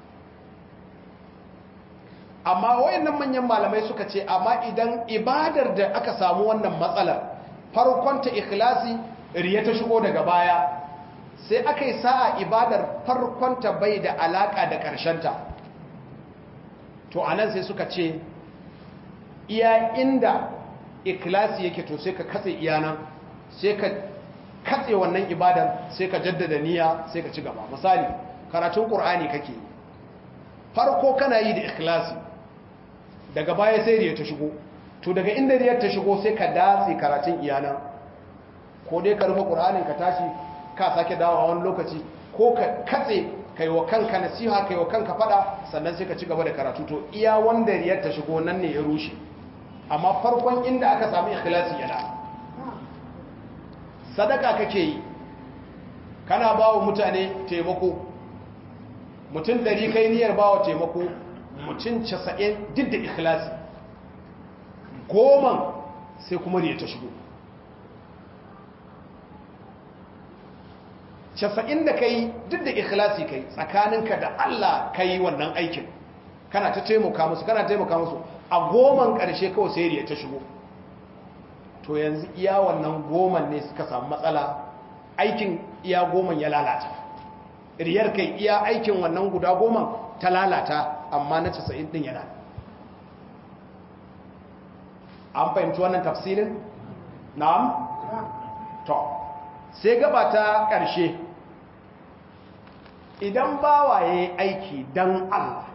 amma wayannan manyan malamai suka ce amma idan ibadar da aka samu wannan matsalar farkonta ikhlasi riya ta shigo daga baya sai aka yi sa'a ibadar farkonta bai da alaka da ƙarshenta to anan sai suka ce iya inda ikhlasi yake to sai ka katse iyana sai ka katse wannan ibadar sai ka jaddada niyya sai ka ci gaba misali karatun ƙur'ani kake farko kana yi da ikhlasi daga baya sai riya ta shigo to daga inda riyar ta shigo sai ka datse karatun iyana ko dai ka rufe ƙur'anin ka tashi ka sake dawo a wani lokaci ko ka katse kai wa kanka nasiha kai wa kanka fada sannan sai ka ci gaba da karatu to iya wanda riyar ta shigo nan ne ya rushe amma farkon inda aka samu ikhlasi yana sadaka kake yi kana ba wa mutane taimako mutum ɗari kai niyyar ba wa taimako mutum casa'in duk da ikhlasi goman sai kuma riya ta shigo casa'in da kai duk da ikhlasi kai tsakaninka da Allah ka yi wannan aikin kana ta taimaka musu kana taimaka musu a goman ƙarshe kawai sai riya ta shigo to yanzu iya wannan goman ne suka samu matsala aikin iya goman ya lalata riyar kai iya aikin wannan guda goman ta lalata amma na casa'in din yana an fahimci wannan tafsirin na'am to sai gaba ta ƙarshe idan bawa ya yi aiki don Allah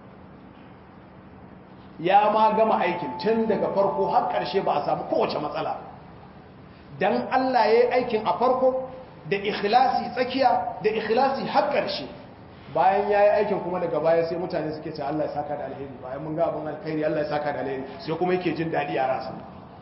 ya ma gama aikin tun daga farko har ƙarshe ba a samu kowace matsala don Allah ya yi aikin a farko da ikhlasi tsakiya da ikhlasi har ƙarshe bayan ya yi aikin kuma daga baya sai mutane suke ce Allah ya saka da alheri bayan mun ga abin alkhairi Allah ya saka da alheri sai kuma yake jin daɗi a rasa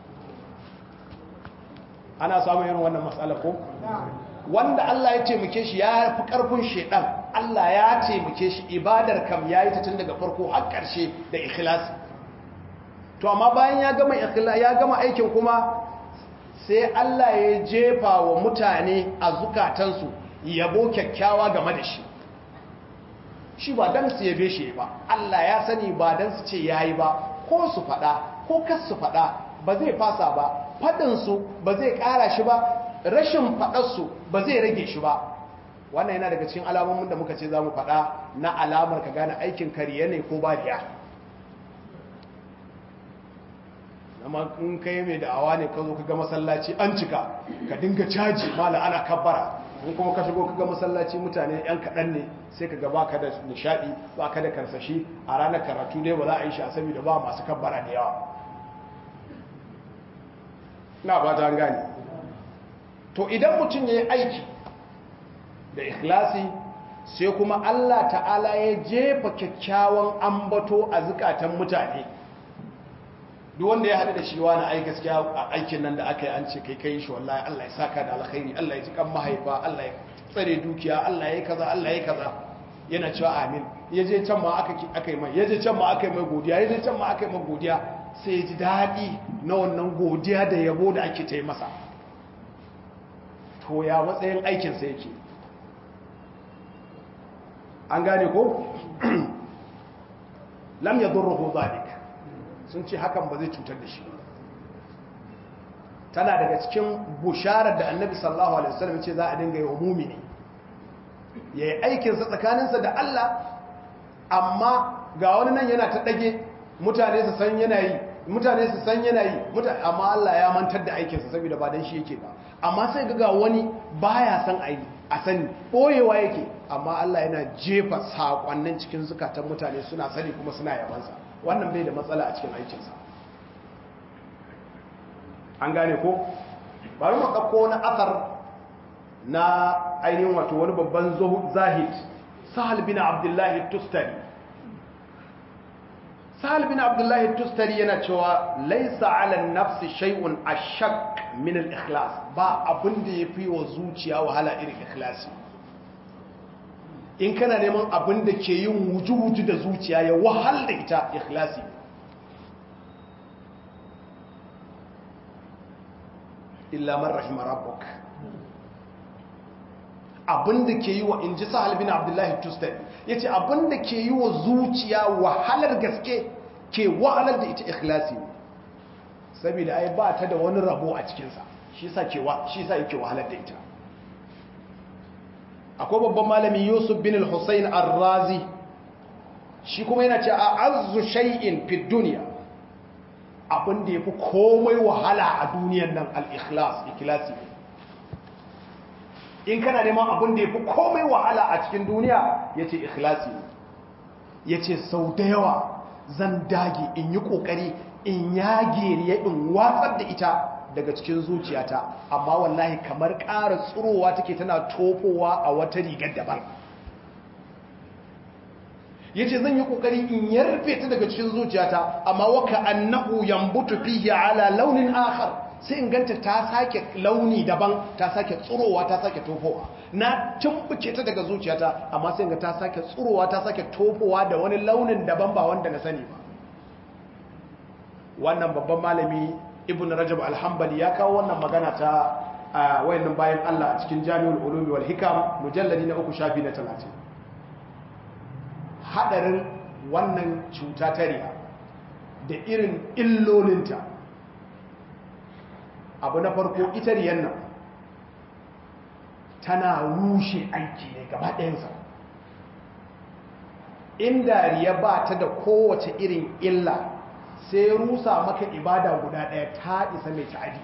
ana samun irin wannan matsala ko wanda Allah ya taimake shi ya fi ƙarfin shedan Allah ya taimake shi ibadar kam ya yi ta tun daga farko har ƙarshe da ikhlasi to amma bayan ya gama ya gama aikin kuma sai Allah ya jefa wa mutane a zukatansu yabo kyakkyawa game da shi shi ba dan su yabe shi ba Allah ya sani ba dan su ce yayi ba ko su fada ko kas su fada ba zai fasa ba fadin su ba zai kara shi ba rashin fadar su ba zai rage shi ba wannan yana daga cikin alamomin da muka ce za mu fada na alamar ka gane aikin kariya ne ko ba riya amma in kai mai da'awa ne ka zo ka ga masallaci an cika ka dinga caji mala ana kabbara in kuma ka shigo ka ga masallaci mutane yan kaɗan ne sai ka ga baka da nishaɗi baka da karsashi a ranar karatu dai ba za a yi shi a saboda ba masu kabbara da yawa na ba ta gane to idan mutum ya yi aiki da ikhlasi sai kuma Allah ta'ala ya jefa kyakkyawan ambato a zukatan mutane duk wanda ya haɗu da shi wani ai gaskiya a aikin nan da aka yi an ce kai kai shi wallahi Allah ya saka da alkhairi Allah ya ji kan mahaifa Allah ya tsare dukiya Allah ya yi kaza Allah ya yi kaza yana cewa amin ya je can ma aka aka yi mai ya je can ma aka yi mai godiya ya je can ma aka yi mai godiya sai ya ji daɗi na wannan godiya da yabo da ake ta yi masa to ya matsayin aikinsa yake an gane ko lam yadurruhu zalika sun ce hakan ba zai cutar da shi tana daga cikin busharar da annabi sallallahu alaihi wasallam ce za a dinga yi wa mumini ya yi aikinsa tsakaninsa da Allah amma ga wani nan yana ta ɗage mutane su san yana yi mutane su san yana yi amma Allah ya mantar da aikinsa saboda ba dan shi yake ba amma sai ga wani baya san a yi a sani ɓoyewa yake amma Allah yana jefa saƙonnin cikin zukatan mutane suna sani kuma suna yabansa wannan bai da matsala a cikin aikinsa an gane ko bari mu ɗauko na asar na ainihin wato wani babban zahid sahal bin abdullahi tustari sahal bin abdullahi tustari yana cewa laisa ala nafsi shay'un ashaq min al-ikhlas ba abin da yafi wa zuciya wahala irin ikhlasi in kana neman abin da ke yin wuju-wuju da zuciya ya wahal da ita ikhlasi illa man rahima rabbuk abin da ke yi wa inji sahal bin abdullahi tustan yace abin da ke yi wa zuciya wahalar gaske ke wahalar da ita ikhlasi saboda ai ba ta da wani rabo a cikinsa shi sa yake wahalar da ita akwai babban malami yusuf bin al-husayn ar-razi shi kuma yana ce a azu shay'in fi dunya abin da yafi komai wahala a duniyan nan al-ikhlas ikhlasi in kana neman abin da yafi komai wahala a cikin duniya yace ikhlasi yace sau da yawa zan dage in yi kokari in yage riya in watsar da ita daga cikin zuciyata amma wallahi kamar ƙara tsurowa take tana tofowa a wata rigar daban yace zan yi kokari in yarfe ta daga cikin zuciyata amma waka annahu yambutu fihi ala launin akhar sai in ganta ta sake launi daban ta sake tsurowa ta sake tofowa na tumbuke ta daga zuciyata amma sai in ga ta sake tsurowa ta sake tofowa da wani launin daban ba wanda na sani ba wannan babban malami ibn rajab alhambali ya kawo wannan magana ta wayannan bayan Allah a cikin jami'ul ulumi wal hikam mujalladi na uku shafi na 30 hadarin wannan cuta ta riya da irin illolinta abu na farko ita riyan nan tana rushe aiki ne gaba ɗayansa inda riya ba ta da kowace irin illa sai rusa maka ibada guda ɗaya ta isa mai ta'adi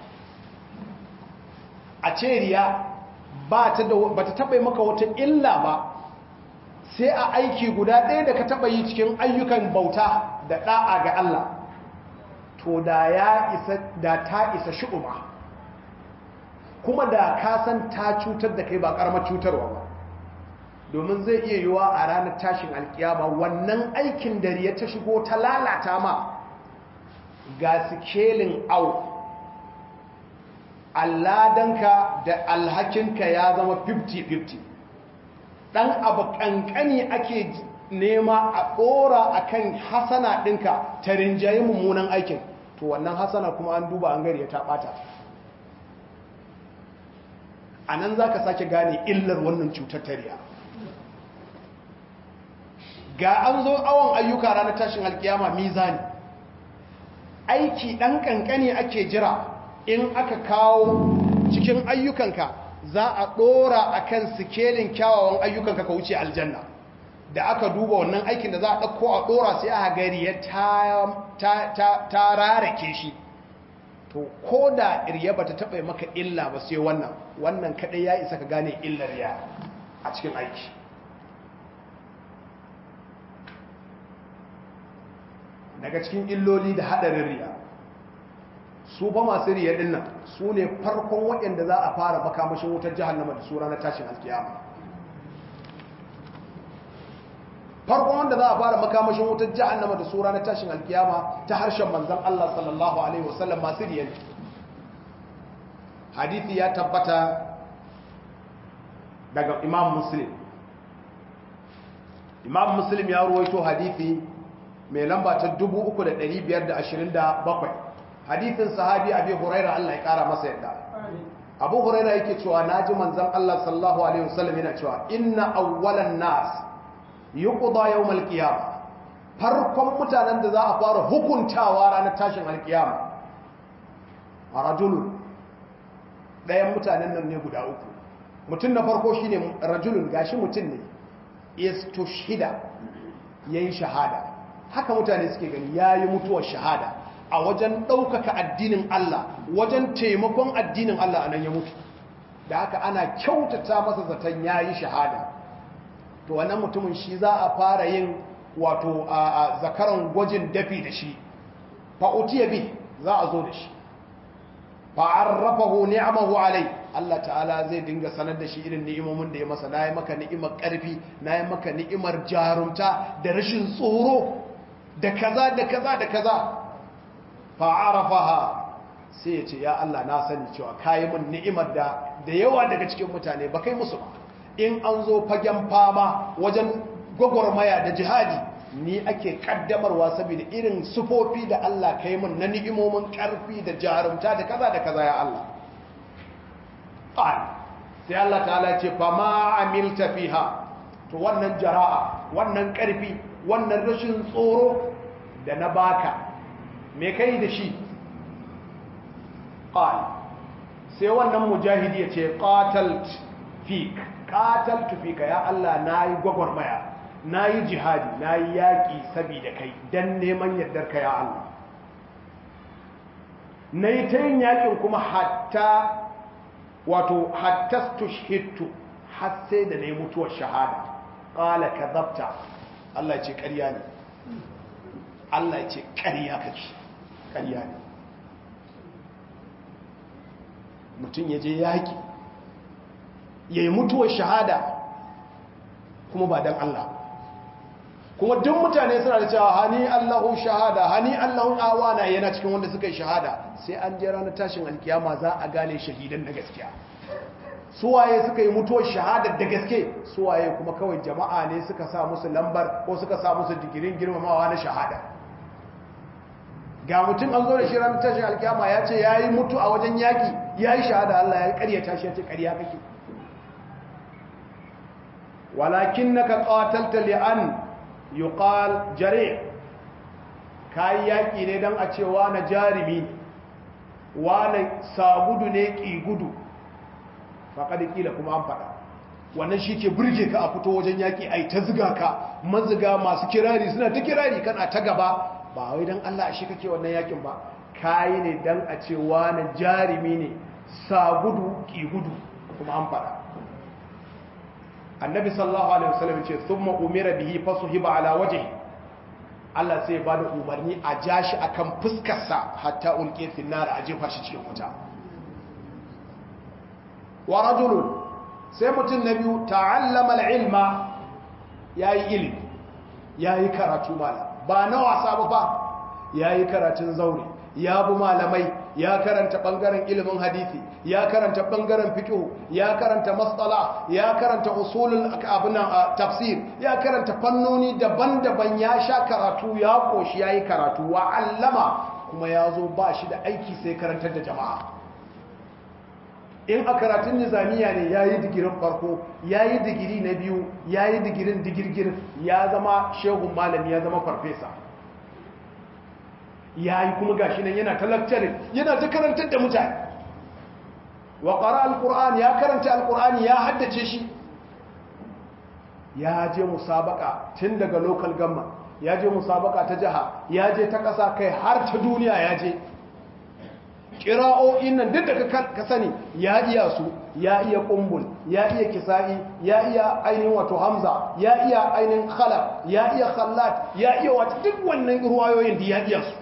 a ce riya ba ta taɓa maka wata illa ba sai a aiki guda ɗaya da ka taɓa yi cikin ayyukan bauta da ɗa'a ga Allah to da ya isa da ta isa shi'uma kuma da ka san ta cutar da kai ba ƙaramar cutarwa ba domin zai iya yiwa a ranar tashin alkiyama wannan aikin da riya ta shigo ta lalata ma ga sikelin au alladanka da alhakinka ya zama 50-50 ɗan abu ƙanƙani ake nema a ɗora a kan hasana ɗinka ta rinjaye mummunan aikin to wannan hasana kuma an duba an gari ya taɓata a nan za ka sake gane illar wannan cutar tariya ga an zo awon ayyuka ranar tashin alkiyama mizani aiki ɗan ƙanƙani ake jira in aka kawo cikin ayyukanka za a ɗora a kan sikelin kyawawan ayyukanka ka wuce aljanna da aka duba wannan aikin da za a ɗauko a ɗora sai a gari ya ta rarake shi to ko da irya ba ta taɓa maka illa ba sai wannan wannan kaɗai ya isa ka gane illar ya a cikin aiki daga cikin illoli da haɗarin riya su ba masu riya ɗin nan su ne farkon waɗanda za a fara makamashin wutar jihannama da su ranar tashin alkiyama farkon wanda za a fara makamashin wutar jihannama da su ranar tashin alkiyama ta harshen manzan Allah sallallahu Alaihi wasallam masu riya ne hadithi ya tabbata daga imam muslim imam muslim ya ruwaito hadithi mai lamba ta 3,527 hadithin sahabi abi huraira Allah ya kara masa yadda abu huraira yake cewa naji manzon Allah sallallahu alaihi wasallam yana cewa inna awwalan nas yuqda yawm al-qiyamah farkon mutanen da za a fara hukuntawa ranar tashin alkiyama rajulun ɗayan mutanen nan ne guda uku mutum na farko shine rajulun gashi mutum ne istushhida yayin shahada haka mutane suke gani yayi mutuwar shahada a wajen ɗaukaka addinin Allah wajen taimakon addinin Allah a nan ya mutu da haka ana kyautata masa zaton ya yi shahada to wannan mutumin shi za a fara yin wato a zakaran gwajin dafi da shi fa'utiya bi za a zo da shi fa'arrafahu ni'amahu alai Allah ta'ala zai dinga sanar da shi irin ni'imomin da ya masa na yi maka ni'imar ƙarfi na yi maka ni'imar jarumta da rashin tsoro da kaza da kaza da kaza fa'arafaha sai ya ce ya Allah na sani cewa kayi min ni'imar da da yawa daga cikin mutane ba kai musu ba in an zo fagen fama wajen gwagwarmaya da jihadi ni ake kaddamarwa saboda irin sufofi da Allah kai min na ni'imomin karfi da jarumta da kaza da kaza ya Allah qal sai Allah ta'ala ce fa ma amilta fiha to wannan jara'a wannan karfi wannan rashin tsoro da na baka me kai da shi ƙal sai wannan mujahidi ya ce ƙatalt fik ƙatalt fika ya Allah na yi gwagwarmaya na yi jihadi na yi yaƙi saboda kai don neman yardar ka ya Allah na yi ta yin yaƙin kuma hatta wato hatta tushhittu har sai da na yi mutuwar shahada ƙala ka zabta Allah ce ƙarya ne Allah ce ƙarya kake ƙarya ne mutum ya je yaƙi ya yi mutuwar shahada kuma ba don Allah kuma duk mutane suna da cewa hani Allahu shahada hani Allahu awana yana cikin wanda suka yi shahada sai an je ranar tashin alkiyama za a gane shahidan na gaskiya suwaye suka yi mutuwar shahada da gaske suwaye kuma kawai jama'a ne suka sa musu lambar ko suka sa musu digirin girmamawa na shahada ga mutum an zo da shi ranar tashin alkiyama ya ce ya yi mutu a wajen yaƙi ya yi shahada Allah ya ƙaryata shi ya ce ƙarya kake walakin na ka ƙawatalta li'an yi ƙal jare ka yi yaƙi ne don a ce wane jarumi wane sagudu ne ƙi gudu faƙaɗi ƙila kuma an faɗa wannan shi ke burge ka a fito wajen yaƙi a yi ta ziga ka maziga masu kirari suna ta kirari kana ta gaba ba wai don Allah shi kake wannan yakin ba kayi ne don a ce wani jarumi ne sa gudu ki gudu kuma an fada annabi sallallahu alaihi wasallam ce thumma umira bihi fasuhiba ala wajhi Allah sai ba da umarni a ja shi akan fuskarsa hatta ulqi fi nar a jefa shi cikin wuta wa rajulun sai mutum na biyu ta'allama al-ilma yayi ilimi yayi karatu malam ba na wasa ba fa ya yi karatun zaure ya bi malamai ya karanta ɓangaren ilimin hadithi ya karanta ɓangaren fiƙo ya karanta matsala ya karanta usulun abinan tafsir ya karanta fannoni daban-daban ya sha karatu ya ƙoshi ya yi karatu wa allama kuma ya zo ba shi da aiki sai karantar da jama'a in a karatun nizamiya ne ya yi digirin farko ya yi digiri na biyu ya yi digirin digirgir ya zama shehun malami ya zama farfesa ya yi kuma gashi nan yana ta lecturing yana ta karantar da mutane wa ƙara alƙur'ani ya karanta alƙur'ani ya haddace shi ya je musabaka tun daga local government ya je musabaka ta jiha ya je ta ƙasa kai har ta duniya ya je ƙira'o'in nan duk da ka sani ya iya su ya iya ƙumbul ya iya kisa'i ya iya ainihin wato hamza ya iya ainihin khalaf ya iya khallat ya iya wata duk wannan ruwayoyin da ya iya su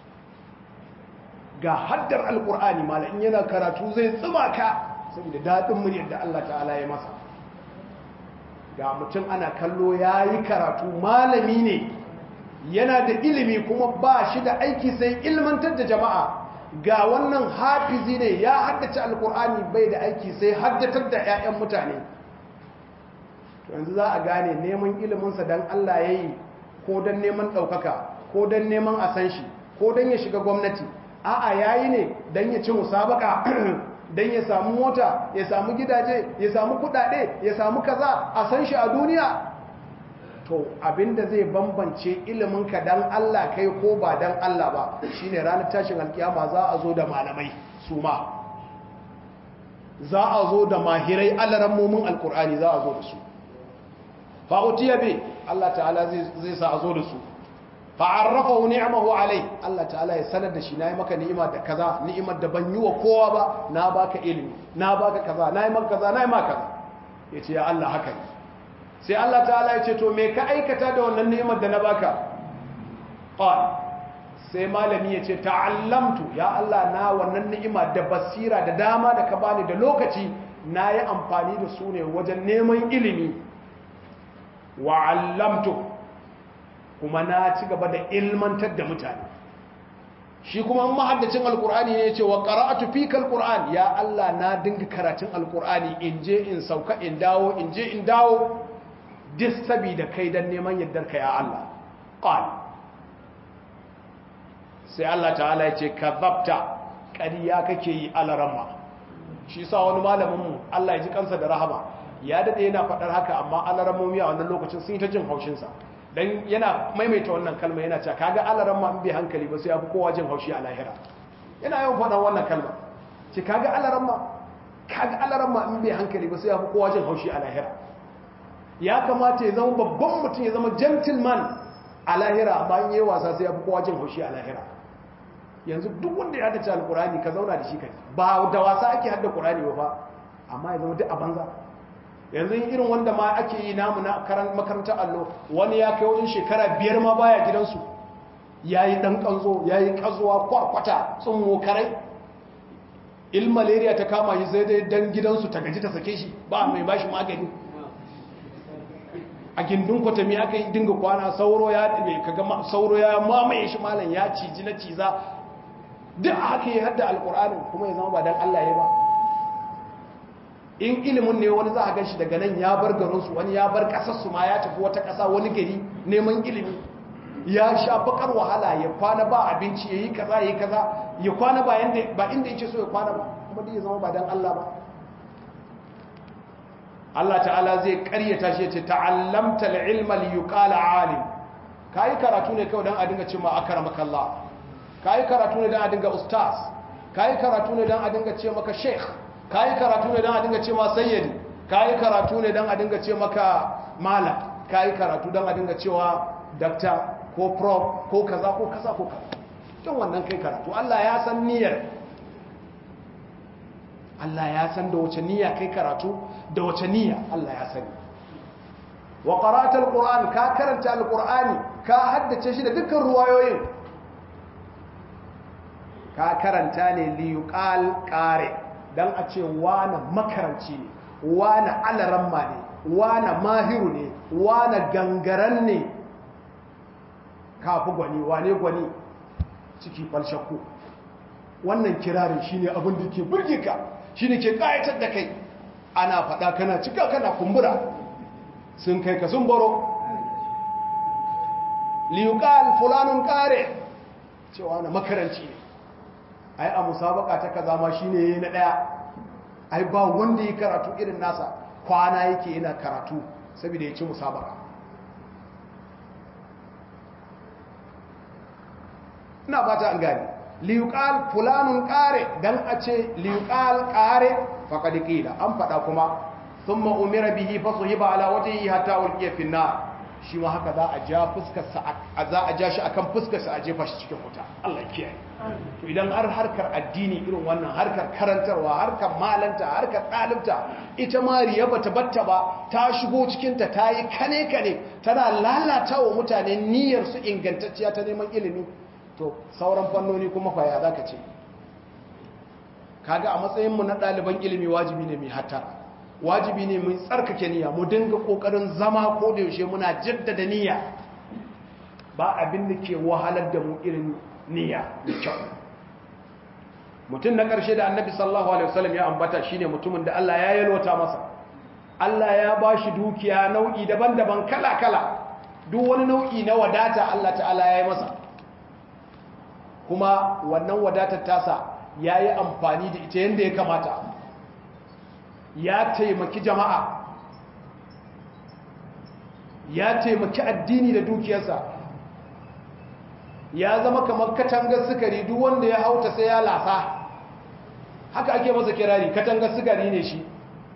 ga haddar alƙur'ani mala in yana karatu zai tsima ka saboda daɗin muryar da Allah ta'ala ya masa ga mutum ana kallo ya yi karatu malami ne yana da ilimi kuma ba shi da aiki sai ilmantar da jama'a ga wannan hafizi ne ya haddace alkur'ani bai da aiki sai haddatar da 'ya'yan mutane yanzu za a gane neman iliminsa don Allah ya yi ko don neman ɗaukaka ko don neman a san shi ko don ya shiga gwamnati a'a ya yi ne don ya ci musabaka don ya samu mota ya samu gidaje ya samu kudade ya samu kaza a san shi a duniya to abinda zai bambance iliminka dan Allah kai ko ba dan Allah ba shine ranar tashin alkiyama za a zo da malamai su ma za a zo da mahirai alarammomin alkur'ani za a zo da su fa'utiya bi Allah ta'ala zai sa a zo da su fa'arrafahu ni'amahu alai Allah ta'ala ya sanar da shi nayi maka ni'ima da kaza ni'imar da ban yi wa kowa ba na baka ilimi na baka kaza nayi maka kaza nayi maka kaza yace ya Allah haka ne sai Allah ta'ala ya ce to me ka aikata da wannan ni'imar da na baka qal sai malami ya ce ta'allamtu ya Allah na wannan ni'ima da basira da dama da ka bani da lokaci nayi amfani da su ne wajen neman ilimi wa 'allamtu kuma na ci gaba da ilmantar da mutane shi kuma mahaddacin alkur'ani ne ya ce wa qara'atu fika alkur'an ya Allah na dinga karatun alkur'ani in je in sauka in dawo in je in dawo duk sabida kai dan neman yaddar ka ya Allah qal sai Allah ta'ala ya ce kadhabta ƙarya kake yi alarama shi sa wani malamin mu Allah ya ji kansa da rahama ya dade yana faɗar haka amma alaramomi a wannan lokacin sun yi ta jin haushin sa dan yana maimaita wannan kalma yana cewa kaga alaran ma in bai hankali ba sai ya fi kowa jin haushi a lahira yana yawan faɗan wannan kalma ce kaga alaran ma kaga alaran ma in bai hankali ba sai ya fi kowa jin haushi a lahira ya kamata ya zama babban mutum ya zama gentleman a lahira amma in yi wasa sai ya fi kowa jin haushi a lahira yanzu duk wanda ya haddace alkurani ka zauna da shi kai ba da wasa ake hadda qur'ani ba fa amma ya zama duk a banza yanzu irin wanda ma ake yi namu na makarantar allo wani ya kai wajen shekara biyar ma baya gidansu ya yi ɗan ƙanzo ya yi ƙazuwa kwarkwata tsunmo karai il malaria ta kama shi sai dai dan gidansu ta gaji ta sake shi ba mai ba shi magani a gindin kwatami aka yi dinga kwana sauro ya kaga sauro ya mamaye shi malam ya ciji na ciza duk haka yi hadda alƙur'anin kuma ya zama ba dan Allah ya ba in ilimin ne wani za a gan shi daga nan ya bar garinsu wani ya bar ƙasarsu ma ya tafi wata ƙasa wani gari neman ilimi ya sha bakar wahala ya kwana ba abinci ya yi kaza ya yi kaza ya kwana ba inda yake so ya kwana ba kuma dai ya zama ba don Allah ba Allah ta'ala zai karyata shi ya ce ta'allamta al-ilma li yuqala alim kai karatu ne kawai dan a dinga cewa akramaka Allah kai karatu ne dan a dinga ustaz kai karatu ne dan a dinga ce maka sheikh ka yi karatu ne don a dinga ce ma sayyadi ka yi karatu ne don a dinga ce maka malam ka yi karatu don a dinga cewa dakta ko prof ko kaza ko kaza ko kaza don wannan kai karatu Allah ya san niyyar Allah ya san da wace niyya kai karatu da wace niyya Allah ya sani wa qara'ata alquran ka karanta alqurani ka haddace shi da dukkan ruwayoyin ka karanta ne li yuqal qari' don a ce wane makaranci ne wane alaramma ne wane mahiru ne wane gangaren ne kafi gwani wane gwani ciki falshakku wannan kirarin shi ne abin da ke burge ka shi ne ke kayatar da kai ana faɗa kana cika kana kumbura sun kai ka sun baro liyukal fulanun kare cewa na makaranci ne ai a musabaka ta kaza ma shine yayi na daya ai ba wanda ya karatu irin nasa kwana yake yana karatu saboda ya ci musabaka ina ba ta an gani liyuqal fulanun qare dan a ce liyuqal qare faqad qila an fada kuma thumma umira bihi fasuhiba ala wajhihi hatta ulqiya fi nar shi ma haka za a ja fuskar sa za a ja shi akan fuskar sa a jefa shi cikin wuta Allah ya kiyaye to idan har harkar addini irin wannan harkar karantarwa harkar malanta harkar dalibta ita ma riya bata batta ba ta shigo cikin ta tayi kane kane tana lalata wa mutane niyyar su ingantacciya ta neman ilimi to sauran fannoni kuma fa ya zaka ce kaga a matsayinmu na ɗaliban ilimi wajibi ne mai hattara wajibi ne mai tsarkake niyya mu dinga ƙoƙarin zama ko da yaushe muna jaddada niyya ba abin da ke wahalar da mu irin niyya da kyau mutum na ƙarshe da annabi sallallahu alaihi wasallam ya ambata shine mutumin da Allah ya yalwata masa Allah ya ba shi dukiya nau'i daban-daban kala-kala duk wani nau'i na wadata Allah ta'ala ya yi masa kuma wannan wadatar tasa ya yi amfani da ita yadda ya kamata ya taimaki jama'a ya taimaki addini da dukiyarsa ya zama kamar katangar sukari duk wanda ya hauta sai ya lasa haka ake masa kirari katangar sukari ne shi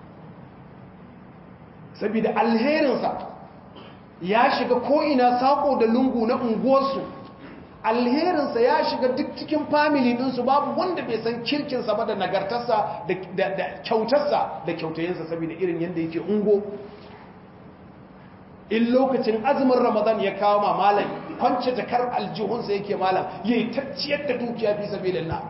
saboda alherinsa ya shiga ko'ina sako da lungu na unguwarsu alherinsa ya shiga duk cikin family ɗinsu babu wanda bai san kirkinsa ba da nagartarsa da kyautarsa da kyautayensa saboda irin yadda yake ungo in lokacin azumin ramadan ya kawo ma malam kwance jakar aljihunsa yake malam ya yi tacciyar da dukiya fi sabi na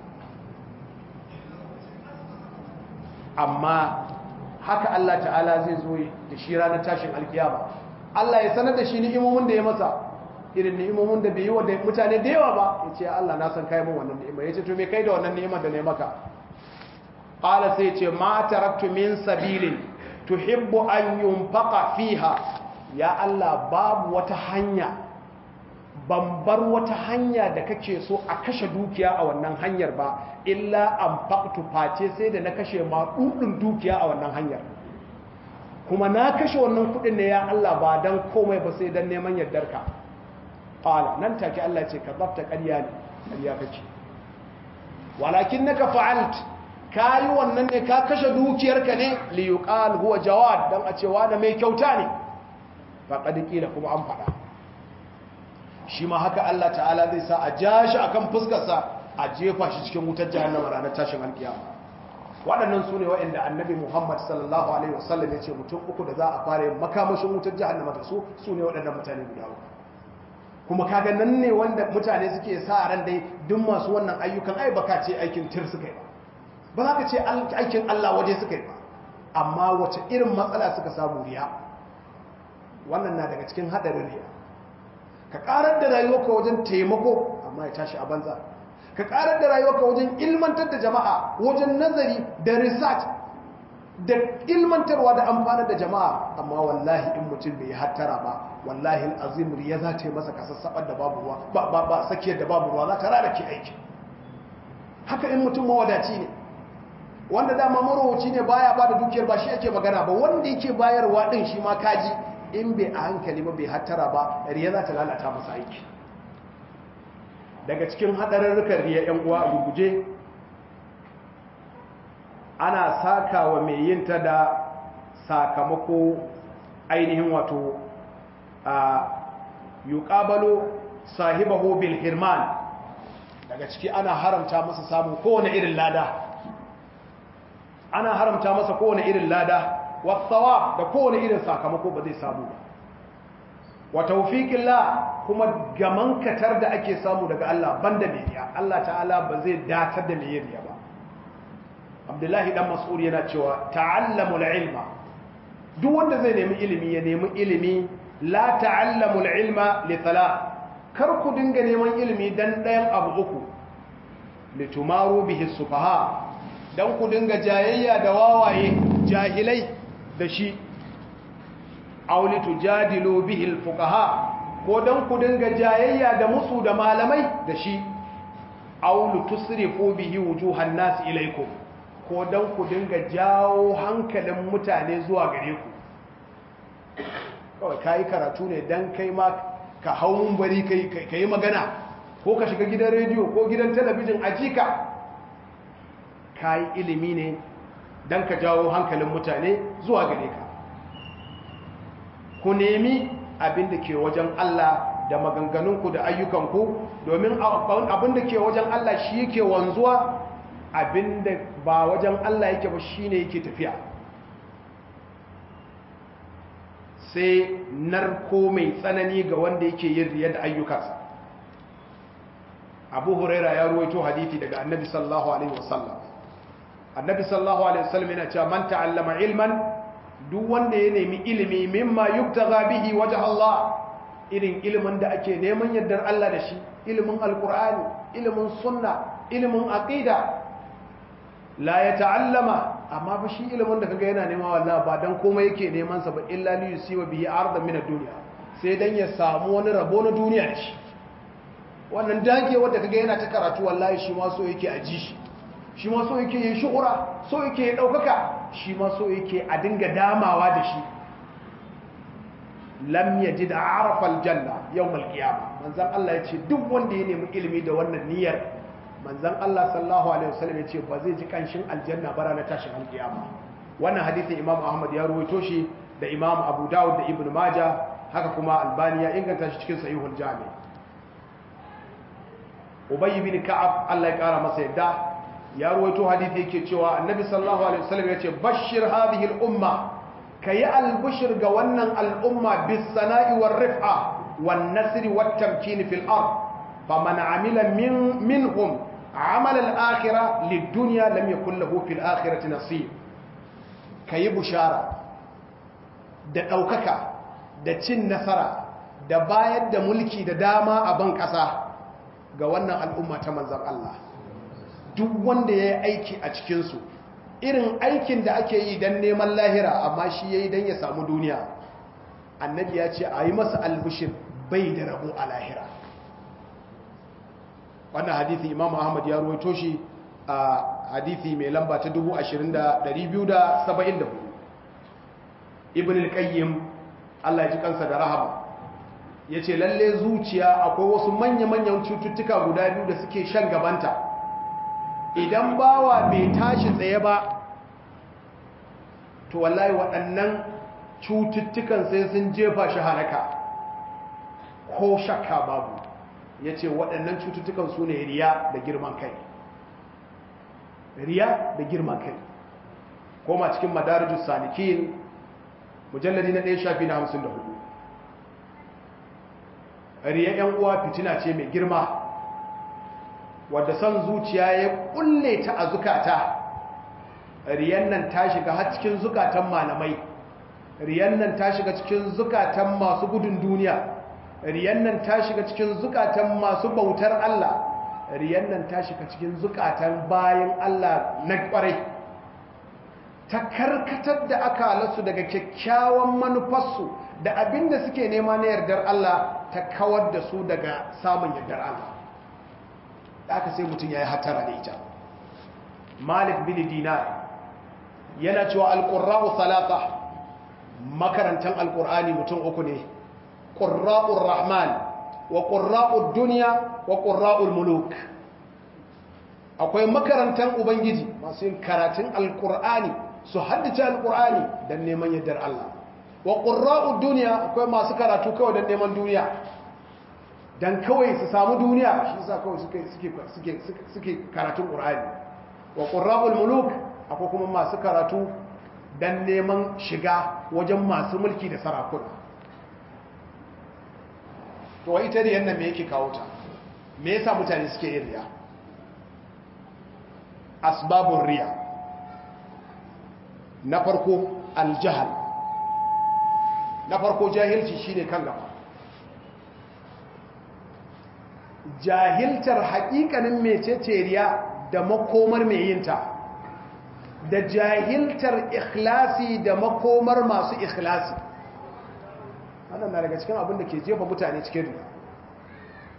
amma haka Allah ta'ala zai zo da shi ranar tashin alkiyama Allah ya sanar da shi ni'imomin da ya masa irin ni'imomin da bai yi wa mutane da yawa ba ya ce Allah na san kai mun wannan ni'ima ya ce to me kai da wannan ni'imar da ne maka qala sai ce ma taraktu min sabilin tuhibbu an yunfaqa fiha ya Allah babu wata hanya ban bar wata hanya da kake so a kashe dukiya a wannan hanyar ba illa an faqtu face sai da na kashe ma dudun dukiya a wannan hanyar kuma na kashe wannan kudin ne ya Allah ba dan komai ba sai dan neman yardarka qala nan take Allah ce ka zabta ƙarya ne ƙarya kake walakinnaka fa'alt kai wannan ne ka kashe dukiyarka ne li yuqal huwa jawad dan a cewa da mai kyauta ne faqad qila kuma an fada shi ma haka Allah ta'ala zai sa a jashi akan fuskar sa a jefa shi cikin wutar jahannama ranar tashin alkiyama waɗannan su ne waɗanda annabi Muhammad sallallahu alaihi wasallam ya ce mutum uku da za a fara yin makamashin wutar jahannama da su su ne waɗannan mutane guda uku kuma kaga nan ne wanda mutane suke sa ran dai duk masu wannan ayyukan ai baka ce aikin tir suka yi ba ba za ka ce aikin Allah waje suka yi ba amma wace irin matsala suka samu riya wannan na daga cikin haɗarin riya ka ƙarar da rayuwarka wajen taimako amma ya tashi a banza ka ƙarar da rayuwarka wajen ilmantar da jama'a wajen nazari da research da ilmantarwa da amfanar da jama'a amma wallahi in mutum bai hattara ba wallahi azim riya za ta yi masa kasassabar da babu ruwa ba ba ba sakiyar da babu ruwa za ta rara ke aiki haka in mutum mawadaci ne wanda dama marowaci ne baya ba da dukiyar ba shi ake magana ba wanda yake bayarwa din shi ma kaji in bai a hankali ba bai hattara ba riya za ta lalata masa aiki daga cikin hadararrukan riya yan uwa a guguje ana saka wa mai yin ta da sakamako ainihin wato a yuqabalu sahibahu bil hirman daga ciki ana haramta masa samun kowane irin lada ana haramta masa kowane irin lada wasawab da kowane irin sakamako ba zai samu ba wa tawfiqillah kuma gaman katar da ake samu daga Allah banda mai riya Allah ta'ala ba zai datar da mai riya ba Abdullahi dan Mas'ud yana cewa ta'allamul ilma duk wanda zai nemi ilimi ya nemi ilimi la ta'allamul ilma li thalath kar ku dinga neman ilimi dan ɗayan abu uku litumaru bihi sufaha dan ku dinga jayayya da wawaye jahilai da shi aw litujadilu bihi alfuqaha ko dan ku dinga jayayya da musu da malamai da shi aw litusrifu bihi wujuhan nas ilaykum ko don ku dinga jawo hankalin mutane zuwa gare ku kawai ka yi karatu ne don kai ma ka hau mumbari ka yi magana ko ka shiga gidan rediyo ko gidan talabijin a jika ka yi ilimi ne don ka jawo hankalin mutane zuwa gare ka ku nemi abin da ke wajen Allah da maganganunku da ayyukanku domin abin da ke wajen Allah shi yake wanzuwa abin da ba wajen Allah yake ba shi ne yake tafiya sai narko mai tsanani ga wanda yake yin riya da ayyukansa abu huraira ya ruwaito hadithi daga annabi sallallahu alaihi wasallam annabi sallallahu alaihi wasallam yana cewa man ta'allama ilman duk wanda ya nemi ilimi mimma yubtagha bihi wajh Allah irin ilimin da ake neman yardar Allah da shi ilimin alqur'ani ilimin sunna ilimin aqida la ya ta'allama amma ba shi ilimin da kaga yana nema wallahi ba dan komai yake neman sa ba illa li yusiba bihi ardan min ad-dunya sai dan ya samu wani rabo na duniya da shi wannan dage wanda kaga yana ta karatu wallahi shi ma so yake a ji shi shi ma so yake yin shuhura so yake ya daukaka shi ma so yake a dinga damawa da shi lam yajid arafa aljanna yawm alqiyamah manzon Allah yace duk wanda ya nemi ilimi da wannan niyyar manzan Allah sallallahu Alaihi wasallam ya ce ba zai ji kanshin aljanna bara na tashin alkiyama wannan hadithin imam ahmad ya ruwaito shi da imam abu dawud da ibn maja haka kuma albani ya inganta shi cikin sahihul jami ubayy bin ka'ab Allah ya kara masa yadda ya ruwaito hadithi yake cewa annabi sallallahu alaihi wasallam ya ce bashir hadhihi al-umma kayi albushir ga wannan al'umma bis sana'i war rif'a wan nasri wat tamkin fil ard faman amila min minhum عمل الآخرة للدنيا لم يكن له في الآخرة نصيب كي بشارة da ɗaukaka da cin nasara da bayar da mulki da dama a ban ƙasa ga wannan al'umma ta manzan Allah duk wanda ya yi aiki a cikinsu irin aikin da ake yi don neman lahira amma shi ya yi don ya samu duniya annabi ya ce a yi masa albishin bai da rabo a lahira wannan hadithi imam ahmad ya ruwaito shi a hadithi mai lamba ta 20,274 ibn al-qayyim Allah ya ji kansa da rahama ya ce lalle zuciya akwai wasu manya-manyan cututtuka guda biyu da suke shan gabanta idan bawa bai tashi tsaye ba to wallahi waɗannan cututtukan sai sun jefa shi halaka ko shakka babu ya ce waɗannan cututtukan su ne riya da girman kai riya da girman kai koma cikin madarajus salikin mujalladi na ɗaya shafi na hamsin da hudu riya ‘yan uwa fitina ce mai girma wadda son zuciya ya kulle ta a zukata riyan nan ta shiga har cikin zukatan malamai riyan nan ta shiga cikin zukatan masu gudun duniya riyan nan ta shiga cikin zukatan masu bautar Allah riyan nan ta shiga cikin zukatan bayan Allah na kwarai ta karkatar da akalarsu daga kyakkyawan manufarsu da abin da suke nema na yardar Allah ta kawar da su daga samun yardar Allah da aka sai mutum ya yi hatara da ita malik bin dinar yana cewa alƙurra'u salata makarantar alƙur'ani mutum uku ne ƙurra'ur rahman wa ƙurra'ur duniya wa ƙurra'ur muluk akwai makarantar ubangiji masu yin karatun alƙur'ani su haddace alƙur'ani don neman yardar Allah wa ƙurra'ur duniya akwai masu karatu kawai don neman duniya don kawai su samu duniya shi sa kawai suke karatun ƙur'ani wa ƙurra'ul muluk akwai kuma masu karatu don neman shiga wajen masu mulki da sarakuna to wa ita riyan nan me yake kawo ta me yasa mutane suke yin riya asbabun riya na farko aljahal na farko jahilci shine kan gaba jahiltar haƙiƙanin mecece riya da makomar mai yinta da jahiltar ikhlasi da makomar masu ikhlasi wannan na daga cikin abin da ke jefa mutane cikin riya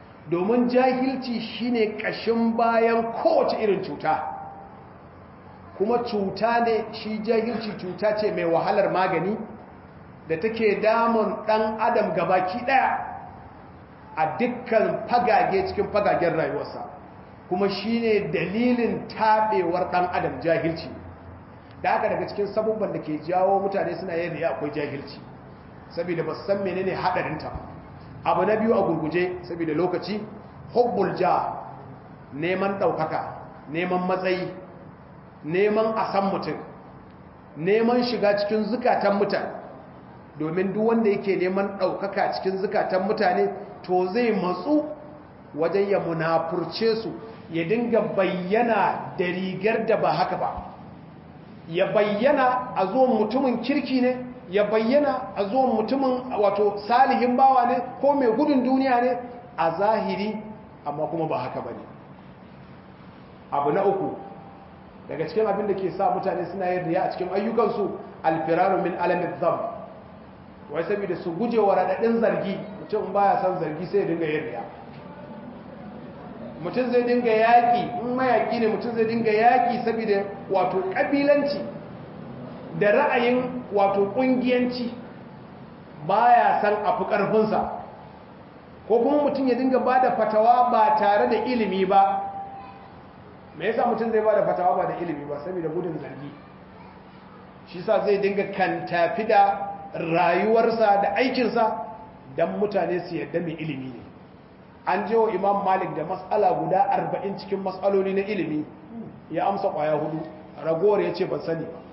domin jahilci shine ƙashin bayan kowace irin cuta kuma cuta ne shi jahilci cuta ce mai wahalar magani da take damun ɗan adam gabaki ɗaya a dukkan fagage cikin fagagen rayuwarsa kuma shi ne dalilin taɓewar ɗan adam jahilci da haka daga cikin sabubban da ke jawo mutane suna yin riya akwai jahilci saboda ba san menene haɗarinta abu na biyu a gurguje saboda lokaci hubbul ja neman ɗaukaka neman matsayi neman a san mutum neman shiga cikin zukatan mutane domin duk wanda yake neman ɗaukaka cikin zukatan mutane to zai matsu wajen ya munafurce su ya dinga bayyana da rigar da ba haka ba ya bayyana a zuwan mutumin kirki ne ya bayyana a zuwan mutumin wato salihin bawa ne ko mai gudun duniya ne a zahiri amma kuma ba haka ba ne abu na uku daga cikin abin da ke sa mutane suna yin riya a cikin ayyukansu alfiraru min alamin zam wai saboda su guje wa raɗaɗin zargi mutum baya son zargi sai ya dinga yin riya mutum zai dinga yaƙi in mayaƙi ne mutum zai dinga yaƙi saboda wato ƙabilanci da ra'ayin wato ƙungiyanci baya san a fi ƙarfinsa ko kuma mutum ya dinga ba da fatawa ba tare da ilimi ba me yasa mutum zai ba da fatawa ba da ilimi ba saboda gudun zargi shi sa zai dinga kan tafi da rayuwarsa da aikinsa don mutane su yadda mai ilimi ne an je wa imam malik da matsala guda arba'in cikin matsaloli na ilimi ya amsa kwaya hudu ragowar ya ce ban sani ba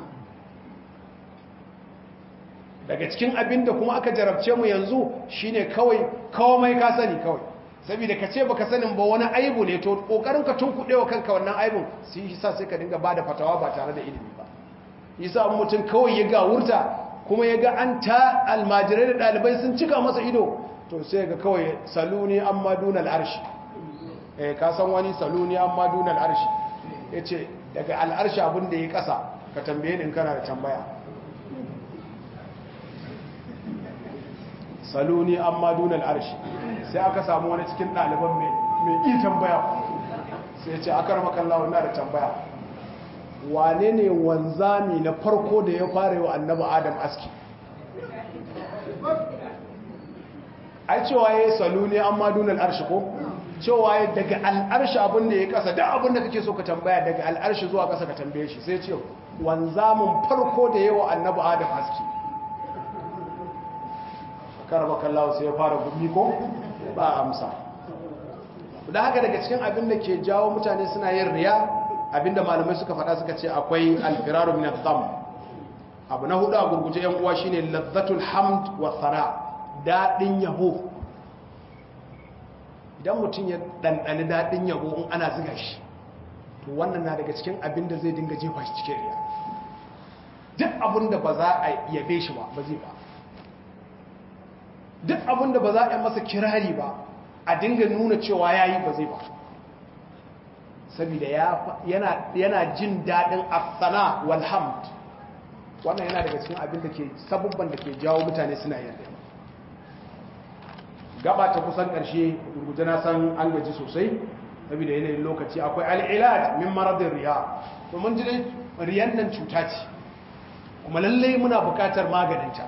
daga cikin abin da kuma aka jarabce mu yanzu shine kawai kawai ka sani kawai saboda ka ce baka sanin ba wani aibu ne to kokarin ka tunkuɗe wa kanka wannan aibun sai shi sa sai ka dinga bada fatawa ba tare da ilimi ba yasa mutum kawai ya ga wurta kuma ya ga an ta almajirai da ɗalibai sun cika masa ido to sai ga kawai saluni amma dunal arshi eh ka san wani saluni amma dunal arshi yace daga al'arshi abin da ya kasa ka tambaye ni in kana da tambaya saluni amma dunal arshi sai aka samu wani cikin ɗaliban mai ƙi tambaya sai ce aka rama kallawa na da tambaya wane ne wanzami na farko da ya fara yi wa annaba adam aski ai cewa ya yi saluni amma dunal arshi ko cewa ya daga al'arshi abin da ya kasa da abin da kake so ka tambaya daga al'arshi zuwa kasa ka tambaye shi sai ce wanzamin farko da ya wa annaba adam aski karaba kallawa sai ya fara gumi ko ba amsa da haka daga cikin abin da ke jawo mutane suna yin riya abinda malamai suka faɗa suka ce akwai alfiraru min al abu na hudu a gurguje yan uwa shine ladzatul hamd wa thana dadin yabo idan mutum ya dandani dadin yabo in ana ziga shi to wannan na daga cikin abin da zai dinga jefa shi cikin riya duk abin da ba za a yabe shi ba ba zai ba duk abin da ba za a yi masa kirari ba a dinga nuna cewa ya yi ba zai ba saboda yana jin daɗin afsana walhamd wannan yana daga cikin abin da ke sabubban da ke jawo mutane suna yadda gaba ta kusan ƙarshe gurguje na san an gaji sosai saboda yanayin lokaci akwai al'ilaj min maradin riya domin ji riyan nan cuta ce kuma lallai muna buƙatar maganinta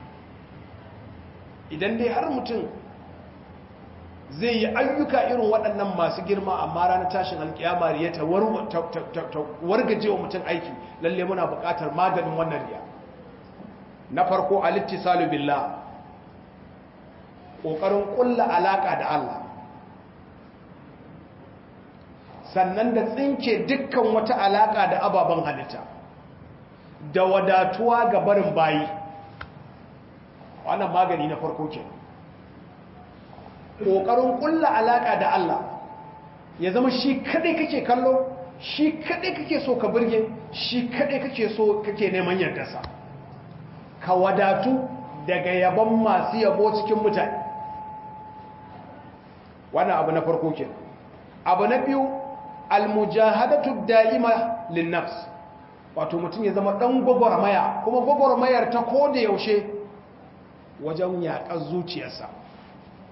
idan dai har mutum zai yi ayyuka irin waɗannan masu girma amma ranar tashin alkiyama riya ta wargaje wa mutum aiki lalle muna buƙatar maganin wannan riya na farko alittisalu billah ƙoƙarin ƙulla alaƙa da Allah sannan da tsinke dukkan wata alaƙa da ababen halitta da wadatuwa ga barin bayi wannan magani na farko ke ƙoƙarin ƙulla alaƙa da Allah ya zama shi kaɗai kake kallo shi kaɗai kake so ka birge shi kaɗai kake so kake neman yardarsa ka wadatu daga yabon masu yabo cikin mutane wannan abu na farko ke abu na biyu almujahadatu da'ima linnafs wato mutum ya zama ɗan gwagwarmaya kuma gwagwarmayar ta ko da yaushe wajen yaƙar zuciyarsa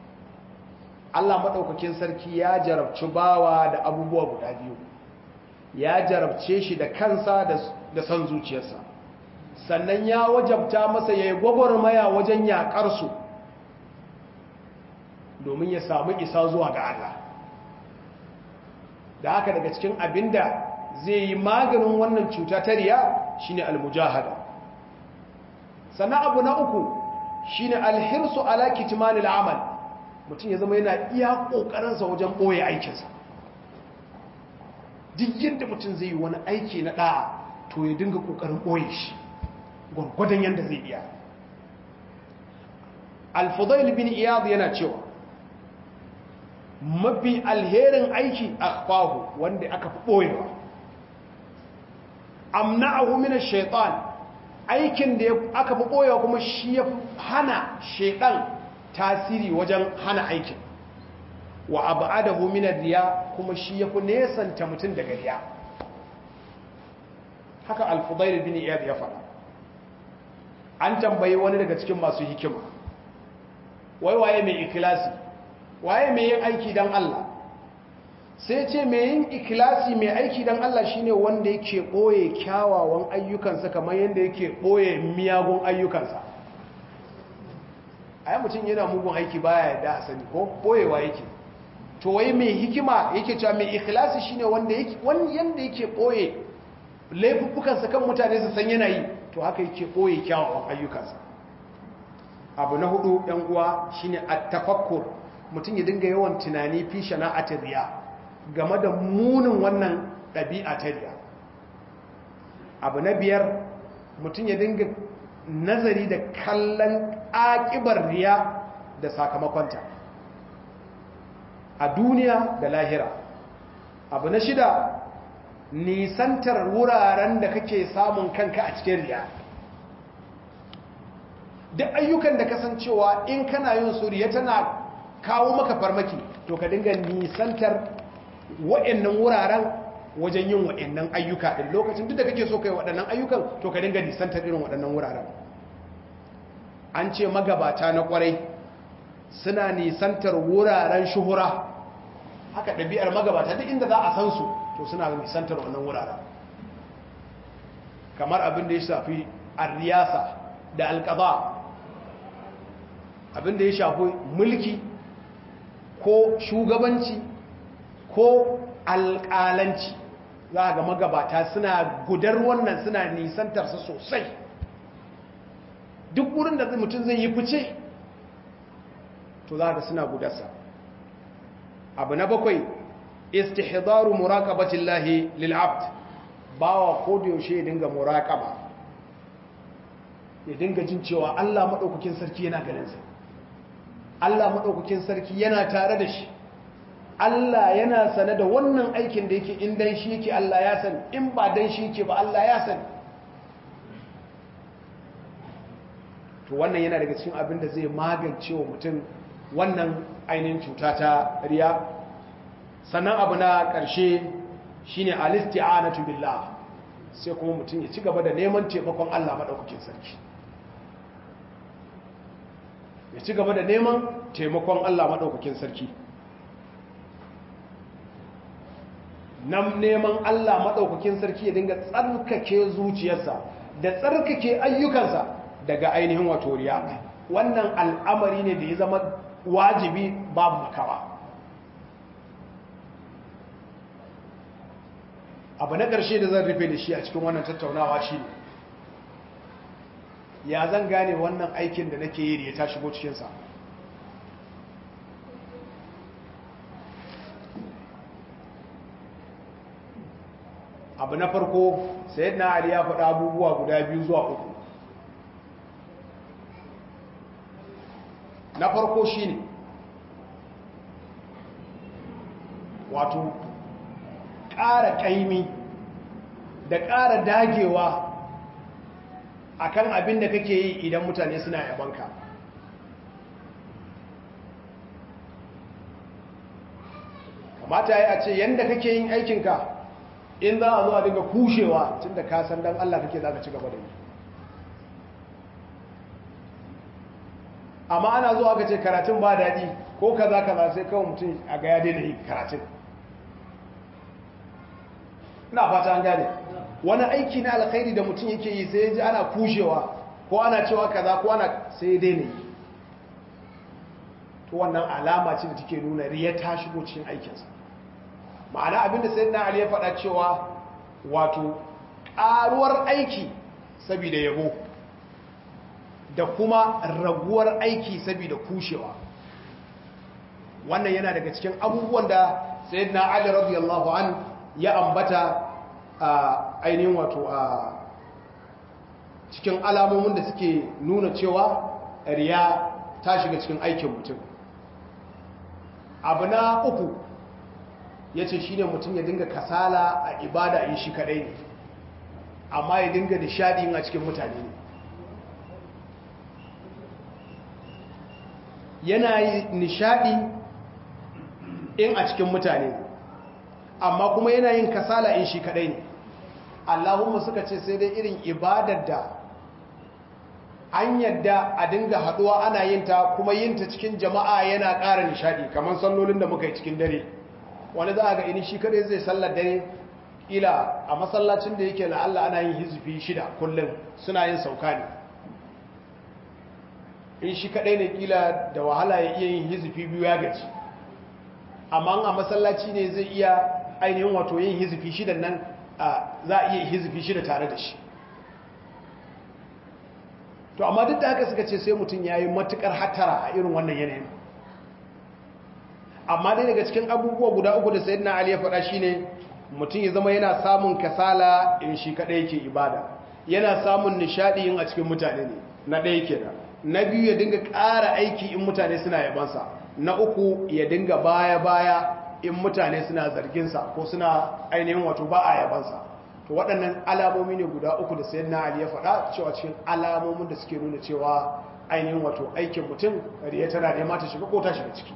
Allah maɗaukakin sarki ya jarabci bawa da abubuwa guda biyu ya jarabce shi da kansa da son zuciyarsa sannan ya wajabta masa ya yi gwagwarmaya wajen yaƙarsu domin ya samu isa zuwa ga Allah da haka daga cikin abinda zai yi maganin wannan cuta ta riya shine almujahada sannan abu na uku shine alhirsu ala kitmanil amal mutum ya zama yana iya kokarinsa wajen boye aikinsa duk yadda mutum zai yi wani aiki na da'a to ya dinga kokarin boye shi gwargwadon yadda zai iya al-fudail bin iyad yana cewa mafi alherin aiki akhfahu wanda aka fi boyewa amna'ahu min ash-shaytan aikin da aka fi boyewa kuma shi ya hana shaytan tasiri wajen hana aikin wa ab'adahu min ad-riya kuma shi ya fi nesanta mutum daga riya haka al-fudail bin iyad ya faɗa an tambayi wani daga cikin masu hikima wai waye mai ikhlasi waye mai yin aiki don Allah sai ce mai yin ikilasi mai aiki don Allah shine wanda yake ɓoye kyawawan ayyukansa kamar yadda yake ɓoye miyagun ayyukansa a yi mutum yana mugun aiki baya yadda a sani ko ɓoyewa yake to wai mai hikima yake cewa mai ikilasi shine wanda yadda yake ɓoye laifuffukansa kan mutane su san yanayi to haka yake ɓoye kyawawan ayyukansa abu na hudu yan uwa shine at-tafakkur mutum ya dinga yawan tunani fi shana'atin riya game da munin wannan ɗabi'a ta riya abu na biyar mutum ya dinga nazari da kallon ƙaƙibar riya da sakamakonta a duniya da lahira abu na shida nisantar wuraren da kake samun kanka a cikin riya duk ayyukan da kasancewa in kana yin suriya tana kawo maka farmaki to ka dinga nisantar wa'annan wuraren wajen yin wa'annan ayyuka din lokacin duk da kake so kai waɗannan ayyukan to ka dinga nisantar irin waɗannan wuraren an ce magabata na kwarai suna nisantar wuraren shuhura haka ɗabi'ar magabata duk inda za a san su to suna nisantar wannan wuraren kamar abin da ya shafi arriyasa da alƙaba abin da ya shafi mulki ko shugabanci ko alƙalanci za ga magabata suna gudar wannan suna nisantarsa sosai duk wurin da mutum zai yi fice to za ga suna gudarsa abu na bakwai istihdaru muraqabatillahi lil abd bawa ko da yaushe ya dinga muraqaba ya dinga jin cewa Allah madaukakin sarki yana ganin sa Allah madaukakin sarki yana tare da shi Allah yana sane da wannan aikin da yake in dan shi yake Allah ya sani in ba dan shi yake ba Allah ya sani to wannan yana daga cikin abin da zai magance wa mutum wannan ainihin cuta ta riya sannan abu na ƙarshe shine alisti'anatu billah sai kuma mutum ya ci gaba da neman taimakon Allah madaukakin sarki ya ci gaba da neman taimakon Allah madaukakin sarki nan neman Allah madaukakin sarki ya dinga tsarkake zuciyarsa da tsarkake ayyukansa daga ainihin wato riya wannan al'amari ne da ya zama wajibi babu makawa abu na ƙarshe da zan rufe da shi a cikin wannan tattaunawa shi ne ya zan gane wannan aikin da nake yi da ya ta shigo cikinsa abu na farko sai na ali ya faɗa abubuwa guda biyu zuwa uku na farko shi ne wato ƙara ƙaimi da ƙara dagewa akan abin da kake yi idan mutane suna yabanka kamata ya ce yadda kake yin aikinka in za a zo a dinga kushewa tun da kasan don Allah kake za ka ci gaba da yi amma ana zuwa aka ce karatun ba daɗi ko kaza kaza sai kawai mutum a ga ya daina yi karatun ina fata an gane wani aiki na alkhairi da mutum yake yi sai ya ji ana kushewa ko ana cewa kaza ko ana sai ya daina yi to wannan alama ce da take nuna riya ta shigo cikin aikinsa ma'ana abinda sai na ali ya faɗa cewa wato ƙaruwar aiki saboda yabo da kuma raguwar aiki saboda kushewa wannan yana daga cikin abubuwan da sayyidina ali radiyallahu an ya ambata a ainihin wato a cikin alamomin da suke nuna cewa riya ta shiga cikin aikin mutum abu na uku ya ce shi ne mutum ya dinga kasala a ibada in shi kadai ne amma ya dinga nishadi a cikin mutane ne yana yi nishadi in a cikin mutane amma kuma yana yin kasala in shi kadai ne allahumma suka ce sai dai irin ibadar da an yadda a dinga haduwa ana yin ta kuma yin ta cikin jama'a yana ƙara nishadi kamar sallolin da muka yi cikin dare wani za a ga ini shi kadai zai sallar dare ila a masallacin da yake la'alla ana yin hizifi shida kullum suna yin sauka ne in shi kadai ne kila da wahala ya iya yin hizifi biyu ya gaji amma a masallaci ne zai iya ainihin wato yin hizifi shidan nan za a iya hizifi shida tare da shi to amma duk da haka suka ce sai mutum ya yi matukar hatara a irin wannan yanayin amma dai daga cikin abubuwa guda uku da sayyidina ali ya faɗa shine mutum ya zama yana samun kasala in shi kaɗai yake ibada yana samun nishaɗi in a cikin mutane ne na ɗaya kenan na biyu ya dinga ƙara aiki in mutane suna yabansa na uku ya dinga baya-baya in mutane suna zarginsa ko suna ainihin wato ba a yabansa to waɗannan alamomi ne guda uku da sayan na ali ya faɗa cewa cikin alamomin da suke nuna cewa ainihin wato aikin mutum riya tana nema ta shiga ko ta shiga ciki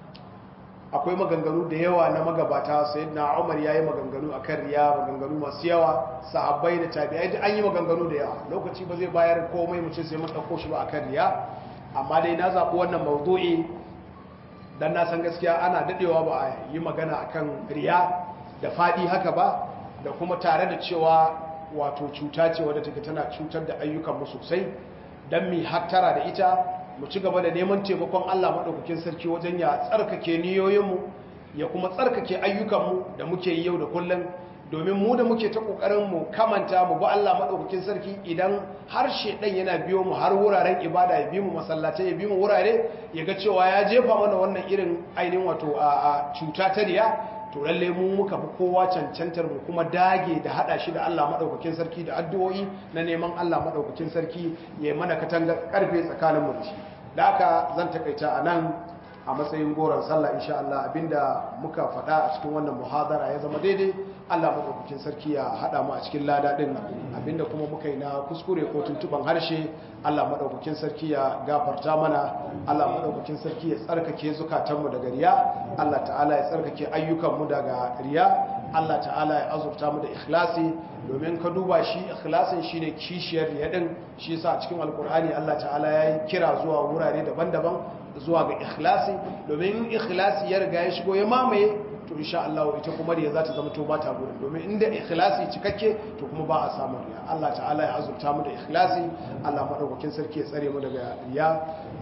akwai maganganu da yawa na magabata sayyid na umar ya yi maganganu a kan riya maganganu masu yawa sahabbai da tabi'ai da an yi maganganu da yawa lokaci ba zai bayar komai mu ce sai mun ɗauko shi ba a kan riya amma dai na zaɓi wannan mawdu'i dan na san gaskiya ana daɗewa ba a yi magana akan riya da faɗi haka ba da kuma tare da cewa wato cuta ce wadda take tana cutar da ayyukanmu sosai don mi hattara da ita mu ci gaba da neman taimakon Allah maɗaukakin sarki wajen ya tsarkake niyoyinmu ya kuma tsarkake ayyukanmu da muke yi yau da kullum domin mu da muke ta ƙoƙarin mu kamanta mu ba Allah maɗaukakin sarki idan har ɗan yana biyo mu har wuraren ibada ya bi mu masallatai ya bi mu wurare ya ga cewa ya jefa mana wannan irin ainihin wato a cuta ta riya to lalle mu muka fi kowa cancantar mu kuma dage da hada shi da Allah madaukakin sarki da addu'o'i na neman Allah madaukakin sarki ya mana katanga karfe tsakanin mu da shi da haka zan takaita anan a matsayin goron sallah insha Allah abinda muka faɗa a cikin wannan muhadara ya zama daidai Allah madaukakin sarki ya hada mu a cikin lada din abinda kuma muka yi na kuskure ko tuntuban harshe Allah madaukakin sarki ya gafarta mana Allah madaukakin sarki ya tsarkake zukatanmu daga riya Allah ta'ala ya tsarkake ayyukanmu daga riya Allah ta'ala ya azurta mu da ikhlasi domin ka duba shi ikhlasin shine kishiyar riya din shi yasa a cikin alkur'ani Allah ta'ala ya yi kira zuwa wurare daban-daban zuwa ga ikhlasi domin ikhlasi ya riga ya shigo ya mamaye to insha Allah ita kuma riya za ta zama to ba ta gurin domin inda ikhlasi cikakke to kuma ba a samu riya Allah ta'ala ya azurta mu da ikhlasi Allah madaukakin sarki ya tsare mu daga riya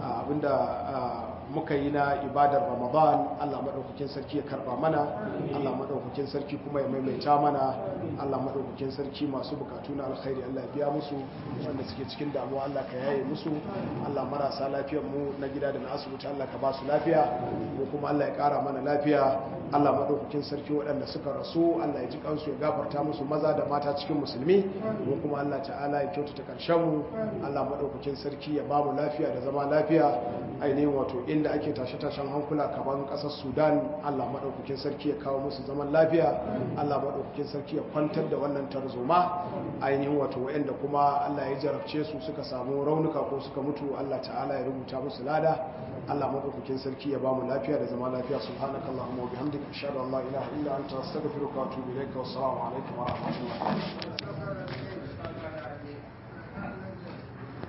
abinda muka yi na ibadar Ramadan Allah madaukakin sarki ya karba mana Allah madaukakin sarki kuma ya maimaita mana Allah madaukakin sarki masu bukatu na alkhairi Allah ya biya musu wanda suke cikin damuwa Allah ka yaye musu Allah marasa lafiyar mu na gida da na asibiti Allah ka ba su lafiya mu kuma Allah ya kara mana lafiya Allah madaukakin sarki waɗanda suka rasu Allah ya ji kansu ya gafarta musu maza da mata cikin musulmi mu kuma Allah ta'ala ya kyautata karshen mu Allah madaukakin sarki ya ba mu lafiya da zama lafiya ainihin wato inda ake tashe-tashen hankula kaman ƙasar Sudan Allah madaukakin sarki ya kawo musu zaman lafiya Allah madaukakin sarki ya kwantar da wannan tarzoma ainihin wato waɗanda kuma Allah ya jarabce su suka samu raunuka ko suka mutu Allah ta'ala ya rubuta musu lada Allah madaukakin sarki ya ba mu lafiya da zama lafiya subhanakallahumma wa bihamdika ashhadu an la ilaha illa anta astaghfiruka wa atubu ilayka wa assalamu alaikum wa rahmatullahi